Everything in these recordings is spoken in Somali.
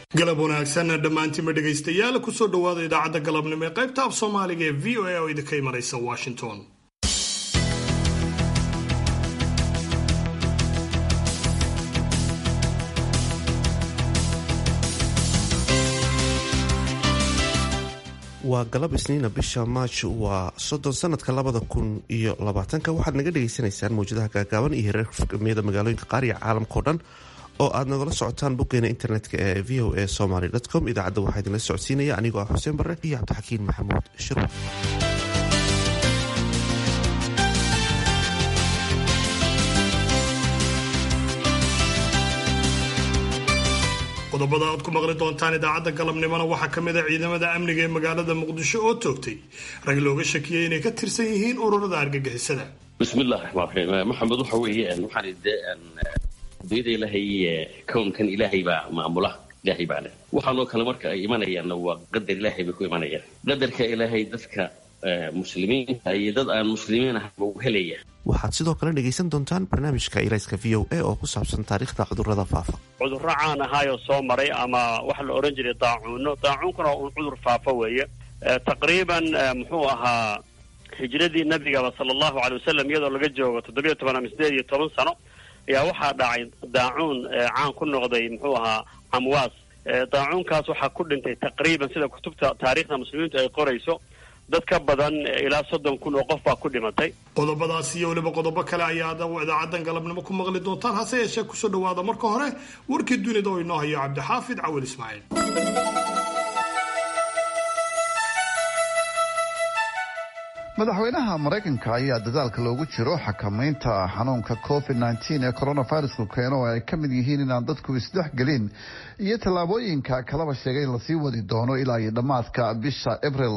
galab wanaagsan dhammaantiinba dhegaystayaal kusoo dhowaada idaacadda galabnimo ee qaybta af soomaaliga ee v o a oo idinka imanaysa washington waa galab isniina bisha maaj waa soddon sanadka labada kun iyo labaatanka waxaad naga dhagaysanaysaan mawjadaha gaagaaban iyo hereerka furgamiyada magaalooyinka qaar iyo caalamkao dhan oo aad nagala socotaan boggeena internetka ee v o a somaly com idaacadda waxaa idinla socodsiinaya anigoo ah xuseen barre iyo cabdixakiin maxamuud shirw qodobada aad ku maqli doontaan idaacadda galabnimona waxaa ka mid a ciidamada amniga ee magaalada muqdisho oo toogtay rag looga shakiyey inay ka tirsan yihiin ururada argagixisada bismillahi raxmaan raxiim maxamed waxa weeye waxaan de adduunyada ilaahay kownkan ilaahay baa maamula ilaahay baa leh waxaanoo kale marka ay imanayaanna waa qadar ilaahay bay ku imanayaan qadarka ilaahay dadka muslimiinta iyo dad aan muslimiin ahba u helaya waxaad sidoo kale dhegaysan doontaan barnaamijka ilayska v o a oo ku saabsan taariikhda cudurada faafa cudurro caan ahaayoo soo maray ama waxa la odhan jiray daacuuno daacuunkuna un cudur faafa weeye taqriiban muxuu ahaa hijradii nabigaba sala allahu alay wasalam iyadoo laga joogo toddobiyo toban ama sideed iyo toban sano ayaa waxaa dhacay daacuun caan ku noqday muxuu ahaa camwaas daacuunkaas waxaa ku dhintay taqriiban sida kutubta taariikhda muslimiintu ay qorayso dad ka badan ilaa soddon kun oo qof baa ku dhimatay qodobadaas iyo weliba qodobo kale ayaa idaacaddan galabnimo ku maqli doontaan hase yeeshee kusoo dhawaada marka hore warkii dunida oo inoo hayo cabdixaafid cawil ismaaciil madaxweynaha maraykanka ayaa dadaalka loogu jiro xakamaynta xanuunka covid nteen ee coronavirusku keeno oo ay ka mid yihiin inaan dadku isdhexgelin iyo tallaabooyinka kalaba sheegay in lasii wadi doono ilaa iyo dhammaadka bisha abril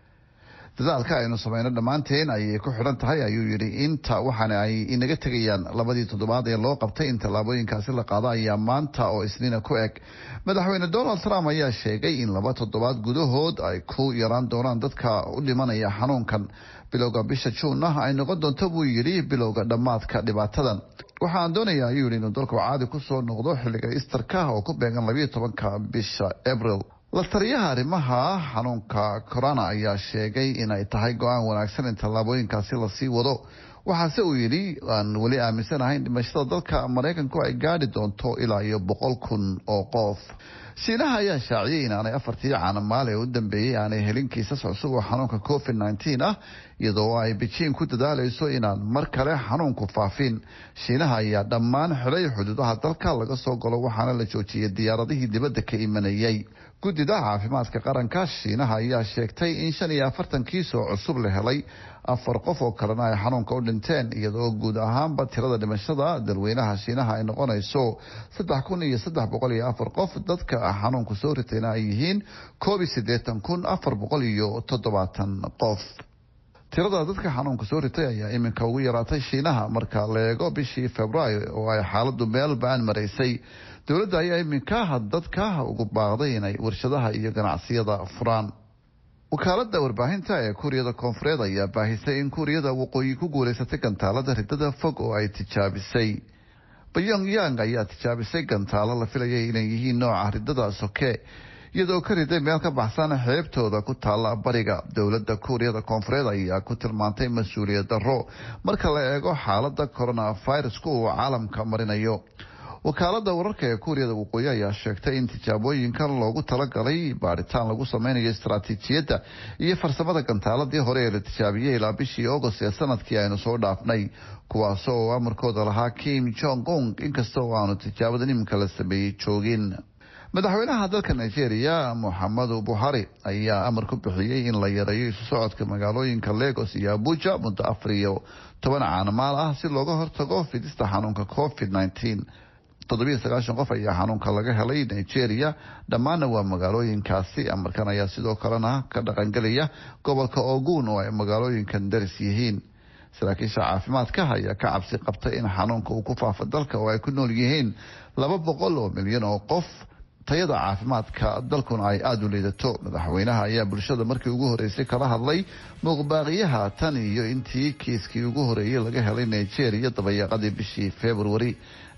dadaalka aynu sameyno dhammaanteen ayay ku xidhan tahay ayuu yidhi inta waxaana ay inaga tegayaan labadii toddobaad ee loo qabtay in tallaabooyinkaasi la qaado ayaa maanta oo isniina ku eg madaxweyne donald trump ayaa sheegay in laba toddobaad gudahood ay ku yaraan doonaan dadka u dhimanaya xanuunkan bilowga bisha juunna ay noqon doonto buu yidhi bilowga dhammaadka dhibaatadan waxaan doonaya ayuu yidhi inuu dalku caadi kusoo noqdo xilliga istarka oo ku beegan labayo tobanka bisha abril la taliyaha arrimaha xanuunka corona ayaa sheegay inay tahay go-aan wanaagsan in tallaabooyinkaasi lasii wado waxaase uu yidhi aan weli aaminsanahayn dhimashada dalka maraykanku ay gaadhi doonto ilaa iyo boqol kun oo qof shiinaha ayaa shaaciyey inaanay afartii caanamaale ee u dambeeyey aanay helin kiisas cusub oo xanuunka covid nteen ah iyadoo ay bejiin ku dadaalayso inaan mar kale xanuunku faafin shiinaha ayaa dhammaan xidhay xuduudaha dalka laga soo galo waxaana la joojiyey diyaaradihii dibadda ka imanayay guddida caafimaadka qaranka shiinaha ayaa sheegtay in shan iyo afartan kiis oo cusub la helay afar qof oo kalena ay xanuunka u dhinteen iyadoo guud ahaanba tirada dhimashada dalweynaha shiinaha ay noqonayso saddex kun iyo saddex boqol iyo afar qof dadka xanuunku soo ritayna ay yihiin koob iyo siddeetan kun afar boqol iyo toddobaatan qof tirada dadka xanuunka soo ritay ayaa iminka ugu yaraatay shiinaha marka la eego bishii februaayo oo ay xaaladu meel ba-an maraysay dowladda ayaa iminka dadka ugu baaqday inay warshadaha iyo ganacsiyada furaan wakaalada warbaahinta ee kuuriyada koonfureed ayaa baahisay in kuuriyada waqooyi ku guuleysatay gantaalada ridada fog oo ay tijaabisay pyongyang ayaa tijaabisay gantaalo la filayay inay yihiin nooca ridada soke iyadoo ka riday meel ka baxsan xeebtooda ku taalla bariga dowladda kuuriyada koonfureed ayaa ku tilmaantay mas-uuliyad darro marka la eego xaalada coronavirusku uu caalamka marinayo wakaalada wararka ee kuuriyada waqooyi ayaa sheegtay in tijaabooyinkan loogu talagalay baaritaan lagu sameynayo istaraatiijiyadda iyo farsamada gantaaladii hore ee la tijaabiyey ilaa bishii agost ee sanadkii aynu soo dhaafnay kuwaas oo amarkooda lahaa kim jong ung inkasta oo aanu tijaabadan iminka la sameeyey joogin madaxweynaha dalka nigeria moxamedu buhari ayaa amar ku bixiyey in la yareeyo isu socodka magaalooyinka lagos iyo abuja muddo afar iyo toban caanamaal ah si looga hortago fidista xanuunka covid nteen toddobiyo sagaashan qof ayaa xanuunka laga helay nigeria dhammaanna waa magaalooyinkaasi amarkan ayaa sidoo kalena ka dhaqangelaya gobolka ogun oo ay magaalooyinkan daris yihiin saraakiisha caafimaadka ayaa ka cabsi qabtay in xanuunka uu ku faafo dalka oo ay ku nool yihiin laba boqol oo milyan oo qof tayada caafimaadka dalkuna ay aada u liidato madaxweynaha ayaa bulshada markii ugu horeysay kala hadlay muuqbaaqiyaha tan iyo intii kiiskii ugu horeeyey laga helay nigeria dabayaaqadii bishii februari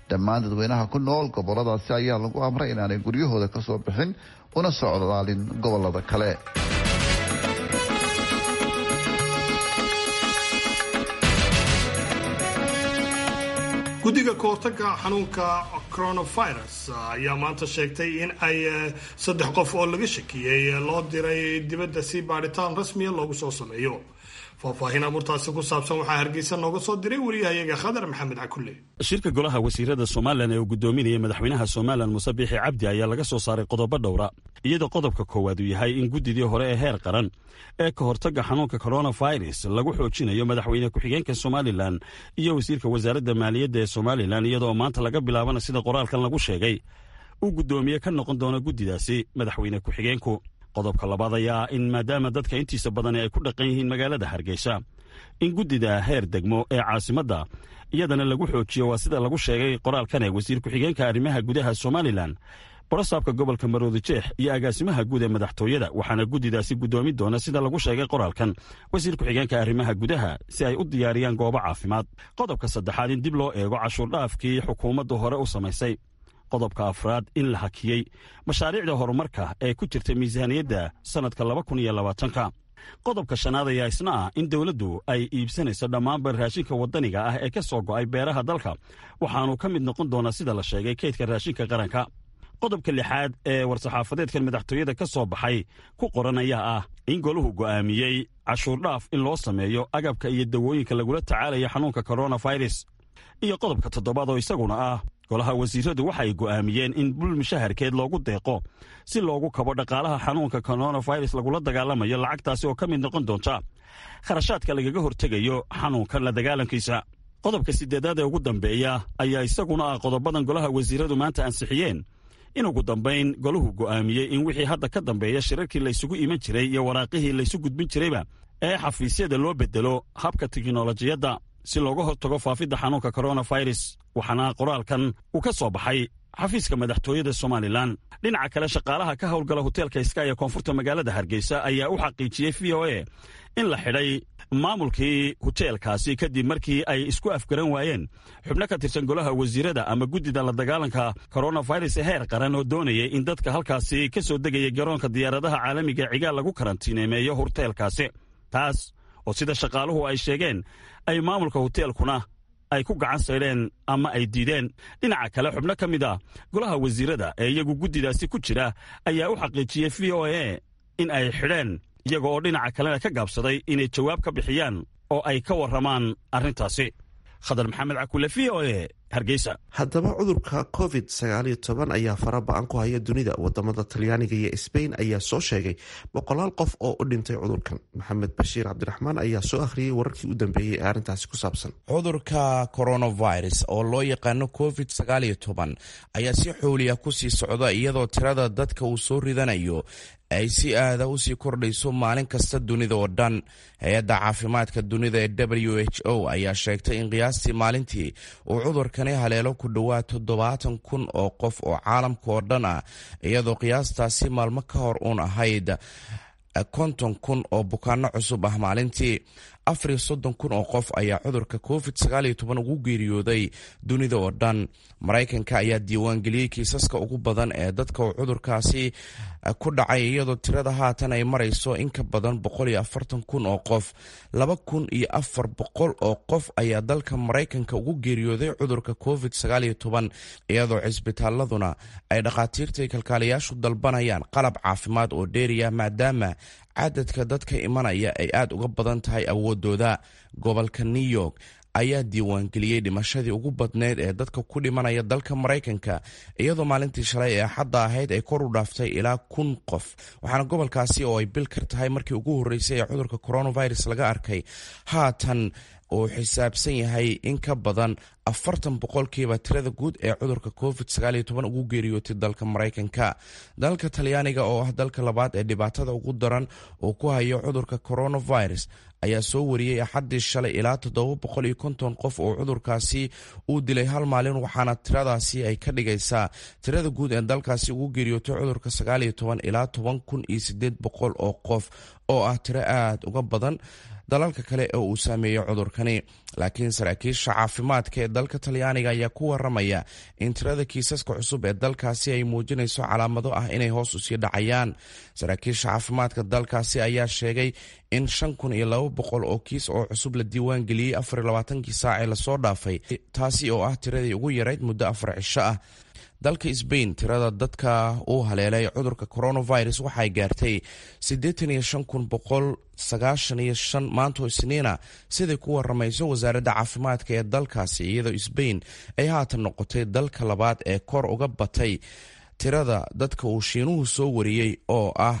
dhammaan dadweynaha ku nool goboladaasi ayaa lagu amray inaanay guryahooda kasoo bixin una socdaalin gobolada kale guddiga kahortaga xanuunka coronavirus ayaa maanta sheegtay in ay saddex qof oo laga shakiyey loo diray dibadda si baadhitaan rasmiya loogu soo sameeyo faahfaahin abuurtaasi ku saabsan waxaa hargeysa nooga soo diray wariyahayaga khadar maxamed cakulle shirka golaha wasiirada somalilan ee uu gudoominayay madaxweynaha somalilan muuse biixi cabdi ayaa laga soo saaray qodobo dhowra iyadoo qodobka koowaad uu yahay in guddidii hore ee heer qaran ee ka hortagga xanuunka coronavirus lagu xoojinayo madaxweyne ku-xigeenka somalilan iyo wasiirka wasaaradda maaliyadda ee somalilan iyadoo maanta laga bilaabana sida qoraalkan lagu sheegay uu guddoomiye ka noqon doono guddidaasi madaxweyne ku-xigeenku qodobka labaad ayaa in maadaama dadka intiisa badani ay ku dhaqan yihiin magaalada hargeysa in guddida heer degmo ee caasimadda iyadana lagu xoojiyo waa sida lagu sheegay qoraalkan ee wasiir ku-xigeenka arrimaha gudaha somalilan borosaabka gobolka maroodi jeex iyo agaasimaha guud ee madaxtooyada waxaana guddidaasi guddoomi doona sida lagu sheegay qoraalkan wasiir ku-xigeenka arrimaha gudaha si ay u diyaariyaan goobo caafimaad qodobka saddexaad in dib loo eego cashuurdhaafkii xukuumaddu hore u samaysay qodobka afraad in la hakiyey mashaariicda horumarka ee ku jirta miisaaniyadda sannadka laba kun iyo labaatanka qodobka shanaad ayaa isna ah in dowladdu ay iibsanayso dhammaanba raashinka waddaniga ah ee ka soo go'ay beeraha dalka waxaanu ka mid noqon doonaa sida la sheegay kaydka raashinka qaranka qodobka lixaad ee war-saxaafadeedkan madaxtooyada ka soo baxay ku qoran ayaa ah in goluhu go'aamiyey cashuurdhaaf in loo sameeyo agabka iyo dawooyinka lagula tacaalaya xanuunka coronavirus iyo qodobka toddobaad oo isaguna ah golaha wasiiradu waxay go'aamiyeen in bul mushaharkeed loogu deeqo si loogu kabo dhaqaalaha xanuunka coronavirus lagula dagaalamayo lacagtaasi oo ka mid noqon doonta kharashaadka lagaga hortegayo xanuunkan la dagaalankiisa qodobka siddeedaad ee ugu dambeeya ayaa isaguna ah qodobadan golaha wasiiradu maanta ansixiyeen in ugu dambayn goluhu go'aamiyey in wixii hadda ka dambeeya shirarkii laysugu iman jiray iyo waraaqihii laysu gudbin jirayba ee xafiisyada loo bedelo habka tiknolojiyadda si looga hortago faafidda xanuunka coronavirus waxaana qoraalkan uu ka soo baxay xafiiska madaxtooyada somalilan dhinaca kale shaqaalaha ka howlgala hoteelka sky ee koonfurta magaalada hargeysa ayaa u xaqiijiyey v o a in la xidhay maamulkii hoteelkaasi kadib markii ay isku afgaran waayeen xubno ka tirsan golaha wasiirada ama guddida la dagaalanka coronavirus ee heer qaran oo doonayay in dadka halkaasi ka soo degaya garoonka diyaaradaha caalamiga cigaal lagu karantiineemeeyo hoteelkaasi taas oo sida shaqaaluhu ay sheegeen ay maamulka hoteelkuna ay ku gacan saydheen ama ay diideen dhinaca kale xubno ka mid a golaha wasiirada ee iyagu guddidaasi ku jira ayaa u xaqiijiyey v o a in ay xidheen iyaga oo dhinaca kalena ka gaabsaday inay jawaab ka bixiyaan oo ay ka warramaan arrintaasi khadar maxamed cakule v o a hargeysa haddaba cudurka covid sagaaliyo toban ayaa fara ba-an ku haya dunida wadamada talyaaniga iyo sbain ayaa soo sheegay boqolaal qof oo u dhintay cudurkan maxamed bashiir cabdiraxmaan ayaa soo akhriyey wararkii u dambeeyey ee arrintaasi ku saabsan cudurka coronavirus oo loo yaqaano covid sagaaliyo toban ayaa si xooliya kusii socda iyadoo tirada dadka uu soo ridanayo ay si aada usii kordhayso maalin kasta dunida oo dhan hay-adda caafimaadka dunida ee w h o ayaa sheegtay in qiyaastii maalintii uu cudurkani haleelo ku dhowaad toddobaatan kun oo qof oo caalamka oo dhan ah iyadoo qiyaastaasi maalmo ka hor uun ahayd konton kun oo bukaano cusub ah maalintii afariyo soddon kun oo qof ayaa cudurka covid sagaaliyo toban ugu geeriyooday dunida oo dhan maraykanka ayaa diiwaangeliyey kiisaska ugu badan ee dadka uu cudurkaasi ku dhacay iyadoo tirada haatan ay marayso in ka badan boqol iyo afartan kun oo qof laba kun iyo afar boqol oo qof ayaa dalka maraykanka ugu geeriyooday cudurka covid sagaaliyo toban iyadoo cisbitaaladuna ay dhakhaatiirtai kalkaaliyaashu dalbanayaan qalab caafimaad oo dheeriya maadaama cadadka dadka imanaya ay aada uga badan tahay awoodooda gobolka new york ayaa diiwaangeliyey dhimashadii ugu badneyd ee dadka ku dhimanaya dalka maraykanka iyadoo maalintii shalay ee axadda ahayd ay kor u dhaaftay ilaa kun qof waxaana gobolkaasi oo ay bil kar tahay markii ugu horreysay ee cudurka coronavirus laga arkay haatan uu xisaabsan yahay in ka badan afartan boqolkiiba tirada guud ee cudurka covid sagaaliyo toban ugu geeriyootay dalka maraykanka dalka talyaaniga oo ah dalka labaad ee dhibaatada ugu daran uu ku hayo cudurka coronavirus ayaa soo wariyey axaddii shalay ilaa toddoba boqol iyo konton qof oo cudurkaasi uu dilay hal maalin waxaana tiradaasi ay ka dhigaysaa tirada guud ee dalkaasi ugu geeriyootay cudurka sagaal iyo toban ilaa toban kun iyo sideed boqol oo qof oo ah tiro aada uga badan dalalka kale ee uu saameeyey cudurkani laakiin saraakiisha caafimaadka ee dalka talyaaniga ayaa ku waramaya in tirada kiisaska cusub ee dalkaasi ay muujinayso calaamado ah inay hoos usii dhacayaan saraakiisha caafimaadka dalkaasi ayaa sheegay in shan kun iyo laba boqol oo kiis oo cusub la diiwaan geliyey afar iyo labaatankii saac ee lasoo dhaafay taasi oo ah tiradii ugu yarayd muddo afar cisho ah dalka sbain tirada dadka uu haleelay cudurka coronavirus waxay gaartay maanto isniina siday ku waramayso wasaaradda caafimaadka ee dalkaasi iyadoo sbain ay haatan noqotay dalka labaad ee kor uga batay tirada dadka uu shiinuhu soo wariyey oo ah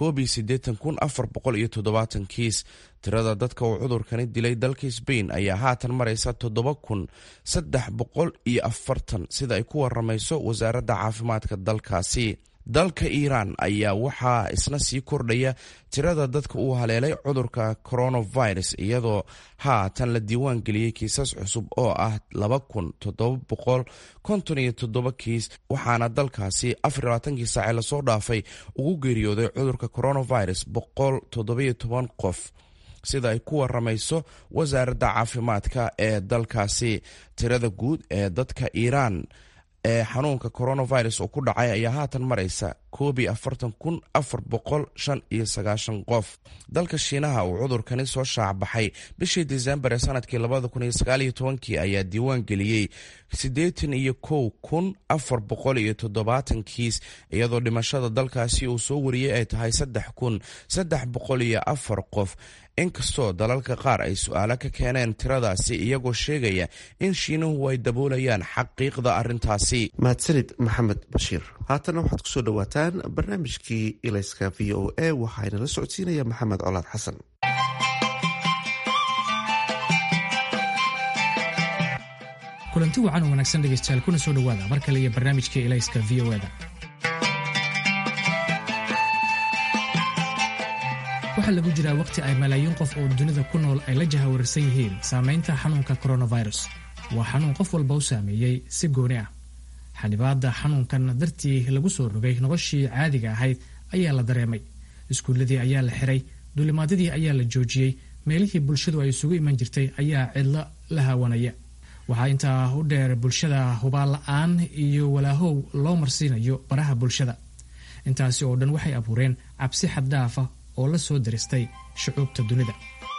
kiis tirada dadka uu cudurkani dilay dalka sbain ayaa haatan maraysa toddoba kun saddex boqol iyo afartan sida ay ku waramayso wasaaradda caafimaadka dalkaasi dalka iiraan ayaa waxaa isna sii kordhaya tirada dadka uu haleelay cudurka coronavirus iyadoo haatan la diiwaan geliyey kiisas cusub oo ah laba kun toddoba boqol konton iyo toddoba kiis waxaana dalkaasi afar labaatankii saace lasoo dhaafay ugu geeriyooday cudurka coronavirus boqol toddobiyo toban qof sida ay ku waramayso wasaaradda caafimaadka ee dalkaasi tirada guud ee dadka iiraan ee xanuunka coronavirus oo ku dhacay ayaa haatan maraysa koobi afartan kun afar boqol shan iyo sagaashan qof dalka shiinaha uu cudurkani soo shaacbaxay bishii disembar ee sanadkii labada kun iyo sagaal iyo tobankii ayaa diiwaan geliyey siddeetan iyo kow kun afar boqol iyo toddobaatan kiis iyadoo dhimashada dalkaasi uu soo wariyey ay tahay saddex kun saddex boqol iyo afar qof inkastoo dalalka qaar ay su-aalo ka keeneen tiradaasi iyagoo sheegaya in shiinuhu ay daboolayaan xaqiiqda arrintaasi mahadsanid maxamed bashiir haatana waxaad kusoo dhowaataan barnaamijkii ilayska v o a waxaana la socodsiinaya maxamed colaad xasan kulanti wacan oo wanaagsan dhegaystayaal kuna soo dhowaada mar kale iyo barnaamijka ilayska v o da waxaa lagu jiraa wakhti ay malaayiin qof oo dunida ku nool ay la jahawarsan yihiin saamaynta xanuunka coronavirus waa xanuun qof walba u saameeyey si gooni ah xanibaadda xanuunkan dartii lagu soo rogay noloshii caadiga ahayd ayaa la dareemay iskuulladii ayaa la xiray duulimaadyadii ayaa la joojiyey meelihii bulshadu ay isugu iman jirtay ayaa cidlo la haawanaya waxaa intaa u dheer bulshada hubaal la-aan iyo walaahow loo marsiinayo baraha bulshada intaasi oo dhan waxay abuureen cabsi xaddaafa oo la soo daristay shucuubta dunida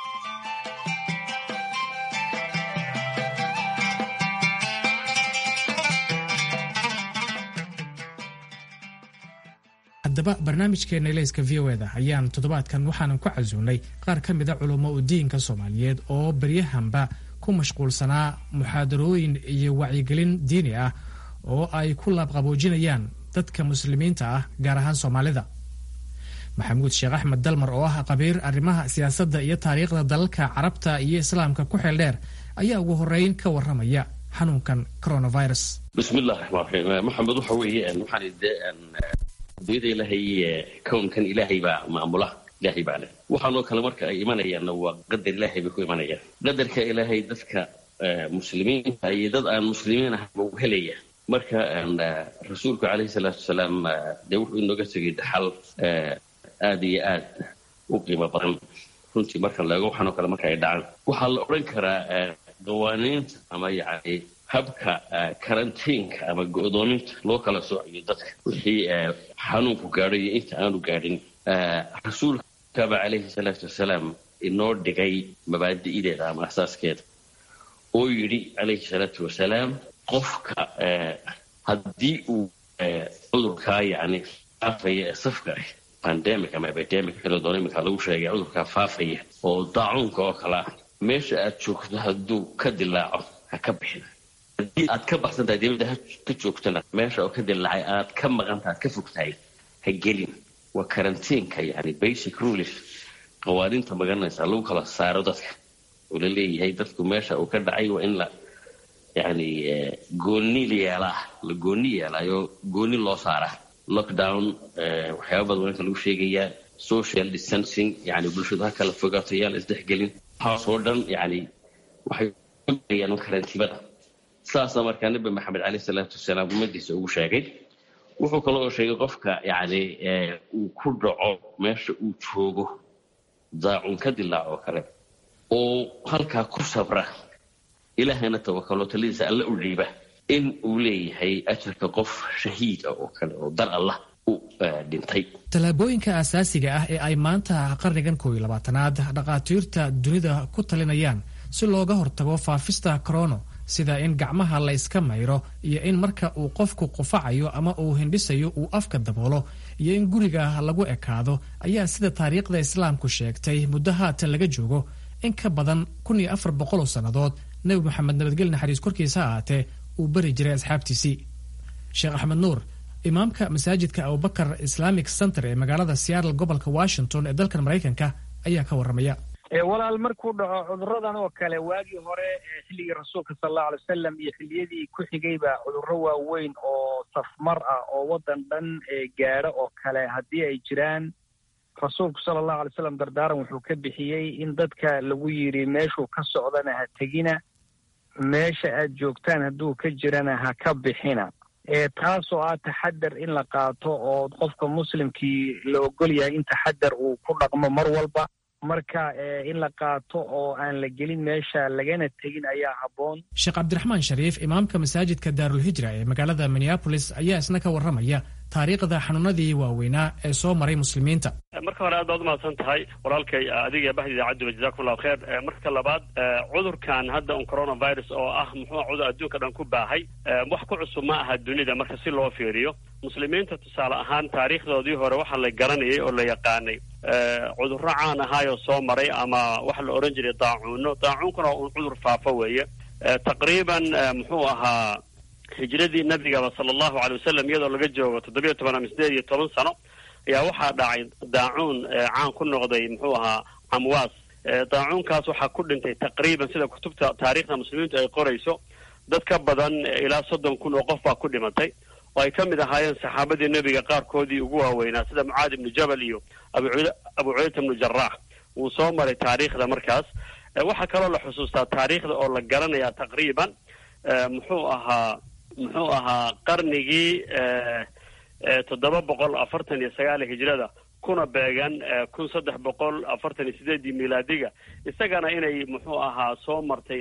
haddaba barnaamijkeena ilayska v o eda ayaan toddobaadkan waxaanan ku casuunay qaar ka mida culummo u diinka soomaaliyeed oo baryahanba ku mashquulsanaa muxaadarooyin iyo wacyigelin diini ah oo ay ku laabqaboojinayaan dadka muslimiinta ah gaar ahaan soomaalida maxamuud sheekh axmed dalmar oo ah qabiir arrimaha siyaasadda iyo taariikhda dalalka carabta iyo islaamka ku xeel dheer ayaa ugu horeyn ka waramaya xanuunkan coronavirus bismillahi raxmaan raxiim maxamed waxa weeye waxaan dee adduunyada ilaahay kownkan ilaahay baa maamula ilaahay baa leh waxaanoo kale marka ay imanayaanna waa qadar ilaahay bay ku imanayaan qadarka ilaahay dadka muslimiinta iyo dad aan muslimiin ahaynba u helaya marka rasuulku calayhi salaatu wasalaam dee wuxuu inooga tegay dhaxal aada iyo aad u qiimo badan runtii marka laego waxaanoo kale marka ay dhacaan waxaa la odhan karaa qawaaniinta ama yacni habka karantiinka ama go-doominta loo kala soocayo dadka wixii xanuunku gaadho iyo inta aanu gaadhin rasuulkaba calayhi salaatu wasalaam inoo dhigay mabaadi'deeda ama asaaskeeda oo yidhi calayhi salaatu wasalaam qofka haddii uu cudurkaa yacni faafaya ee safka ah pandemic ama epidemic kala doona iminka lagu sheegay cudurkaa faafaya oo daacuunka oo kale ah meesha aad joogto hadduu ka dilaaco ha ka bixin haddii aad ka baxsan tahay dibadda ka joogtana meesha oo ka dilaacay aad ka maqanta aad ka fogtahay ha gelin waa karantiinka yani basic rules qawaaniinta magaranaysa lagu kala saaro dadka oo la leeyahay dadku meesha uu ka dhacay waa in la yani gooni yeelaa la gooni yeelaayo gooni loo saaraa lockdown waxyaaba badan waa inka lagu sheegayaa social distancing yani bulshadu ha kala fogaato yaan la isdhexgelin waxaasoo dhan yani waxay ayaan karantiibada saasa markaa nabi maxamed caleyh salaatu wasalaam ummadiisa ugu sheegay wuxuu kaloo sheegay qofka yani uu ku dhaco meesha uu joogo daacun ka dilaac oo kale oo halkaa ku sabra ilaahayna tawakalo taladiisa alla u dhiiba in uu leeyahay ajarka qof shahiid ah oo kale oo dar allah u dhintay tallaabooyinka asaasiga ah ee ay maanta qarnigan koob iyo labaatanaad dhakhaatiirta dunida ku talinayaan si looga hortago faafista korono sida in gacmaha la yska mayro iyo in marka uu qofku qufacayo ama uu hindhisayo uu afka daboolo iyo in guriga lagu ekaado ayaa sida taariikhda islaamku sheegtay muddo haatan laga joogo in ka badan kun iyo afar boqoloo sannadood nebi moxamed nabadgel naxariis korkiisa ahaatee uu bari jiray asxaabtiisii sheekh axmed nuur imaamka masaajidka abubakar islamic center ee magaalada seattle gobolka washington ee dalkan maraykanka ayaa ka warramaya walaal markuu dhaco cuduradan oo kale waagii hore xilligii rasuulka sala allahu alay wasalam iyo xilliyadii ku xigayba cudurro waaweyn oo safmar ah oo waddan dhan gaadho oo kale haddii ay jiraan rasuulku sala allahu alay wasalam dardaaran wuxuu ka bixiyey in dadka lagu yidhi meeshuu ka socdana ha tegina meesha aad joogtaan hadduu ka jirana ha ka bixina taasoo ah taxadar in la qaato oo qofka muslimkii la ogol yahay in taxadar uu ku dhaqmo mar walba marka in la qaato oo aan la gelin meesha lagana tegin ayaa habboon sheekh cabdiraxmaan shariif imaamka masaajidka daarulhijra ee magaalada minneabolis ayaa isna ka warramaya taariikhda xanuunadii waaweynaa ee soo maray muslimiinta marka hore aad baad umahadsan tahay walaalkay adiga baxda idaacadduba jazakum allahu kheer marka labaad cudurkan hadda un coronavirus oo ah muxuu cudur adduunka dhan ku baahay wax ku cusub ma aha dunida marka si loo fiiriyo muslimiinta tusaale ahaan taariikhdoodii hore waxaa la garanayay oo la yaqaanay cudurro caan ahaayoo soo maray ama waxa la odhan jiray daacuuno daacuunkuna un cudur faafo weeye taqriiban muxuu ahaa hijradii nabigaba sala allahu alay wasalam iyadoo laga joogo toddobiyo toban ama sideed iyo toban sano ayaa waxaa dhacay daacuun caan ku noqday muxuu ahaa camwaas daacuunkaas waxaa ku dhintay taqriiban sida kutubta taariikhda muslimiintu ay qorayso dad ka badan ilaa soddon kun oo qof baa ku dhimatay oo ay ka mid ahaayeen saxaabadii nebiga qaarkoodii ugu waaweynaa sida mucaad ibnu jabal iyo abu abu cudayta ibnu jaraax wuu soo maray taariikhda markaas waxaa kaloo la xusuustaa taariikhda oo la garanayaa taqriiban muxuu ahaa muxuu ahaa qarnigii toddoba boqol afartan iyo sagaal hijrada kuna beegan kun saddex boqol afartan iyo sideedii milaadiga isagana inay muxuu ahaa soo martay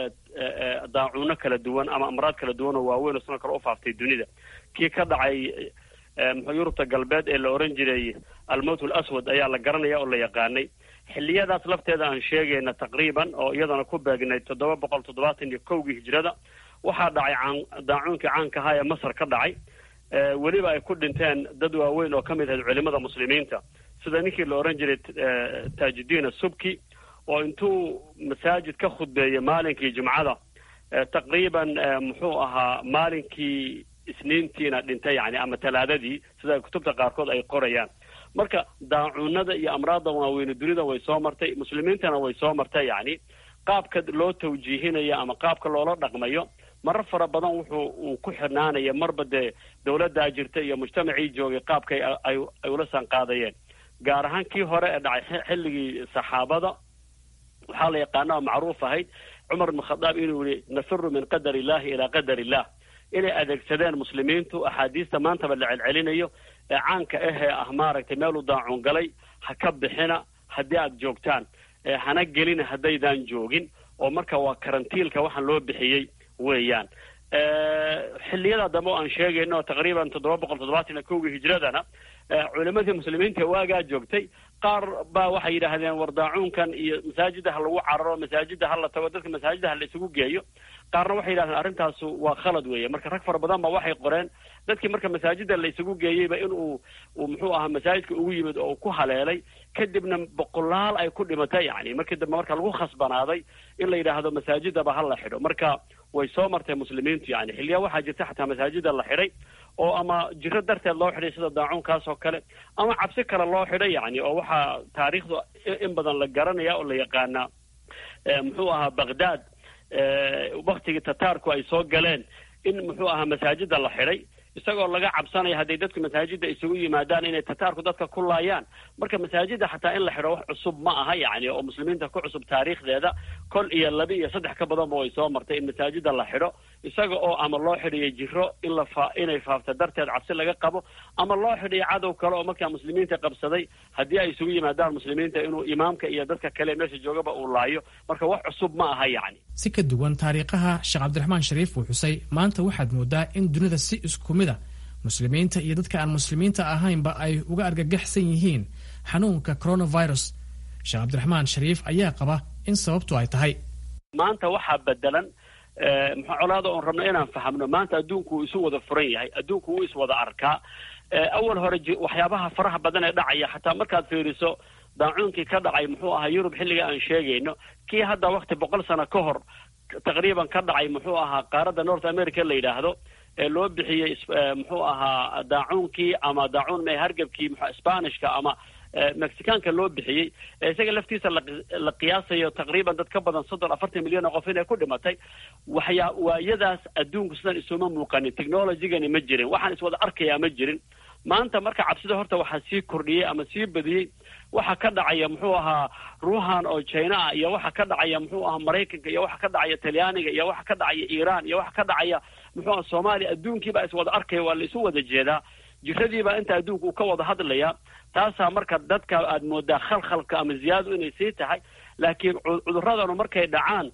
daacuuno kala duwan ama amraad kala duwan oo waaweyn oo sano kale ufaaftay dunida kii ka dhacay muxuu yurubta galbeed ee la oran jiray almowt alaswad ayaa la garanaya oo la yaqaanay xilliyadaas lafteeda aan sheegayna taqriiban oo iyadana ku beegnay toddoba boqol toddobaatan iyo kowgii hijrada waxaa dhacay caan daacuunkii caanka ahaa ee masar ka dhacay weliba ay ku dhinteen dad waaweyn oo ka mid ahayd culimada muslimiinta sida ninkii la oran jiray taajudiin asubki oo intuu masaajid ka khudbeeyey maalinkii jumcada taqriiban muxuu ahaa maalinkii isniintiina dhintay yani ama talaadadii sida kutubta qaarkood ay qorayaan marka daacuunada iyo amraadda waaweyne dunida way soo martay muslimiintana way soo martay yani qaabka loo tawjiihinayo ama qaabka loola dhaqmayo marar fara badan wuxuu uu ku xirnaanaya marba dee dawladdaa jirta iyo mujtamacii joogay qaabkay ay ay ula sanqaadayeen gaar ahaan kii hore ee dhacay xilligii saxaabada waxaa la yaqaana oo macruuf ahayd cumar ibn khadaab inuu yihi nafiru min qadar illahi ilaa qadar illah inay adeegsadeen muslimiintu axaadiista maantaba la celcelinayo ee caanka ahee ah maaragtay meeluu daacuun galay ha ka bixina haddii aada joogtaan hana gelina haddaydaan joogin oo marka waa karantiilka waxaan loo bixiyey weeyaan xilliyada dambe o aan sheegayno oo taqriiban toddoba boqol toddobaatan iyo kowgii hijradana culimadii muslimiinta waagaa joogtay qaar baa waxay yidhaahdeen war daacuunkan iyo masaajida ha lagu cararo masaajida ha la tago dadka masaajida ha la isugu geeyo qaarna waxay yidhahdeen arrintaasu waa khalad weeye marka rag fara badan ba waxay qoreen dadkii marka masaajida la isugu geeyeyba in uu uu muxuu ahaa masaajidka ugu yimid oo uu ku haleelay kadibna boqolaal ay ku dhimatay yani markii dambe marka lagu khasbanaaday in la yidhaahdo masaajidaba ha la xidho marka way soo martay muslimiintu yani xilliyaa waxaa jirta xataa masaajida la xidhay oo ama jiro darteed loo xidhay sida daacuunkaas oo kale ama cabsi kale loo xidhay yani oo waxaa taariikhdu in badan la garanaya oo la yaqaanaa muxuu ahaa baghdad waktigii tataarku ay soo galeen in muxuu ahaa masaajida la xidhay isagoo laga cabsanaya hadday dadku masaajida isugu yimaadaan inay tataarku dadka ku laayaan marka masaajida xataa in la xidho wax cusub ma aha yacni oo muslimiinta ku cusub taariikhdeeda kol iyo laba iyo saddex ka badanba way soo martay in masaajida la xidho isaga oo ama loo xidhiyo jiro in la fa inay faafta darteed cabsi laga qabo ama loo xidhiyo cadow kale oo markaa muslimiinta qabsaday haddii ay isugu yimaadaan muslimiinta inuu imaamka iyo dadka kale meesha joogaba uu laayo marka wax cusub ma aha yacni si ka duwan taariikhaha sheekh cabdiraxmaan shariif uu xusay maanta waxaad moodaa in dunida si isku mid a muslimiinta iyo dadka aan muslimiinta ahaynba ay uga argagaxsan yihiin xanuunka coronavirus sheekh cabdiraxmaan shariif ayaa qaba in sababtu ay tahay maanta waxaa bedelan muxuu colaada oon rabno inaan fahamno maanta adduunku uu isu wada furan yahay adduunku wuu iswada arkaa awal hore waxyaabaha faraha badan ee dhacaya xataa markaad fiiriso daacuunkii ka dhacay muxuu ahaa yurub xilliga aan sheegayno kii hadda wakti boqol sano ka hor taqriiban ka dhacay muxuu ahaa qaaradda north america la yidhaahdo ee loo bixiyey muxuu ahaa daacuunkii ama daacuun me hargebkii mxu spanishka ama mexicaanka loo bixiyey isaga laftiisa la qiyaasayo taqriiban dad ka badan soddon afartan milyan oo qof inay ku dhimatay waxyaa waayadaas adduunku sidan isuma muuqanin technologygani ma jirin waxaan iswada arkayaa ma jirin maanta marka cabsida horta waxaa sii kordhiyey ama sii badiyey waxa ka dhacaya muxuu ahaa ruuhan oo china ah iyo waxa ka dhacaya muxuu ahaa maraykanka iyo waxa ka dhacaya talyaaniga iyo waxa ka dhacaya iiraan iyo waxa ka dhacaya muxuu aha soomaaliya adduunkii baa iswada arkaya waa la isu wada jeedaa jiradiibaa inta adduunka uu ka wada hadlaya taasaa marka dadka aad moodaa khalkhalka ama ziyaadadu inay sii tahay laakiin cuduradanu markay dhacaan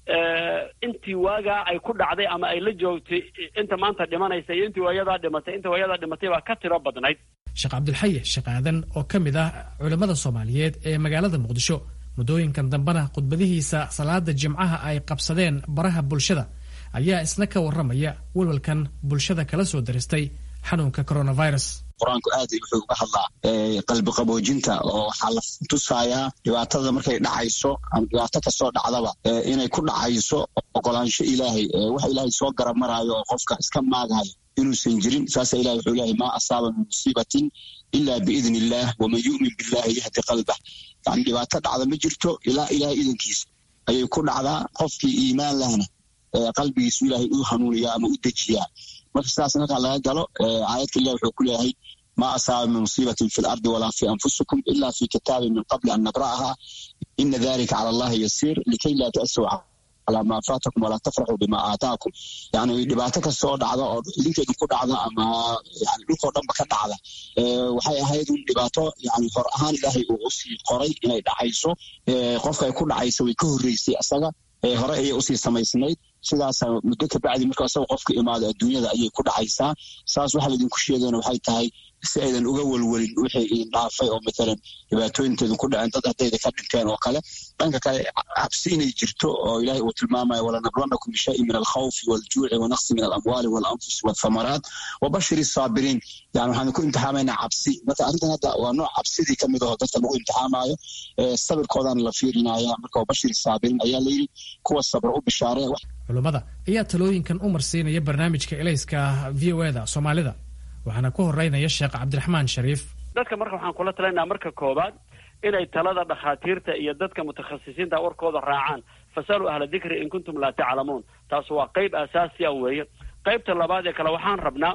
intii waagaa ay ku dhacday ama ay la joogtay inta maanta dhimanaysa iyo intii waayadaa dhimatay inta waayadaa dhimatay baa ka tiro badnayd sheekh cabdilxaye sheekh aadan oo ka mid ah culimmada soomaaliyeed ee magaalada muqdisho muddooyinkan dambena khudbadihiisa salaada jimcaha ay qabsadeen baraha bulshada ayaa isna ka warramaya walwalkan bulshada kala soo daristay xanuunka coronavirus qur-aanku aad wuxuu uga hadlaa qalbi qaboojinta oo waxaa la tusayaa dhibaatada markay dhacayso ama dhibaato kasoo dhacdaba inay ku dhacayso oqolaansho ilaahay wax ilaahay soo garamaraayo oo qofka iska maagayo inuusan jirin saasa ilahi wuxuu leeyahay maa asaaba min musiibatin ila biidni illaah waman yu'min billahi yahdi qalbah yani dhibaato dhacda ma jirto ilaa ilahay idankiisa ayay ku dhacdaa qofkii iimaan lahna qalbigiisu ilaahay u hanuuniyaa ama u dejiyaa marka sidaas markaa laga galo aayadka ilah wuxuu ku leeyahay ma asaaba min musiibatin fi lardi walaa fi anfusikum ila fi kitaabin min qabli an nabra'aha ina dalika cala allahi yasiir likay laa ta'suu calaa maa faatakum walaa tafraxuu bima aataakum yani dhibaato kastoo dhacda oo idinkeedu ku dhacda ama yani dhulkoo dhanba ka dhacda waxay ahayd un dhibaato yani hor ahaan ilaahay uu usii qoray inay dhacayso qofka ay ku dhacaysa way ka horreysay asaga hore ayay usii samaysnayd sidaasa muddo kabacdi marka isaga qofka imaado adduunyada ayay ku dhacaysaa saas waxaa laydinku sheegayna waxay tahay si aydan uga welwelin wixii idin dhaafay oo matalan dhibaatooyinteedin ku dhaceen dad haddayda ka dhinteen oo kale dhanka kale cabsi inay jirto oo ilaahay uu tilmaamayo walanabluwannakum bishayin min alkhawfi waljuuci wanaqsi min alamwaali walanfusi walthamaraat wabashiri saabiriin yani waxaan ku imtixaamaynaa cabsi marka arrintan hadda waa nooc cabsidii ka mid aho dadka lagu imtixaamayo sabirkoodaana la fiirinaya marka wabashiri saabiriin ayaa layidhi kuwa sabra u bishaaree culummada ayaa talooyinkan u marsiinaya barnaamijka elayska v o eda soomaalida waxaana ku horeynaya sheekh cabdiraxmaan shariif dadka marka waxaan kula talinayaa marka koowaad inay talada dhakhaatiirta iyo dadka mutakhasisiinta warkooda raacaan fasaluu ahla dikri in kuntum laa taclamuun taas waa qayb asaasi a weeye qaybta labaad ee kale waxaan rabnaa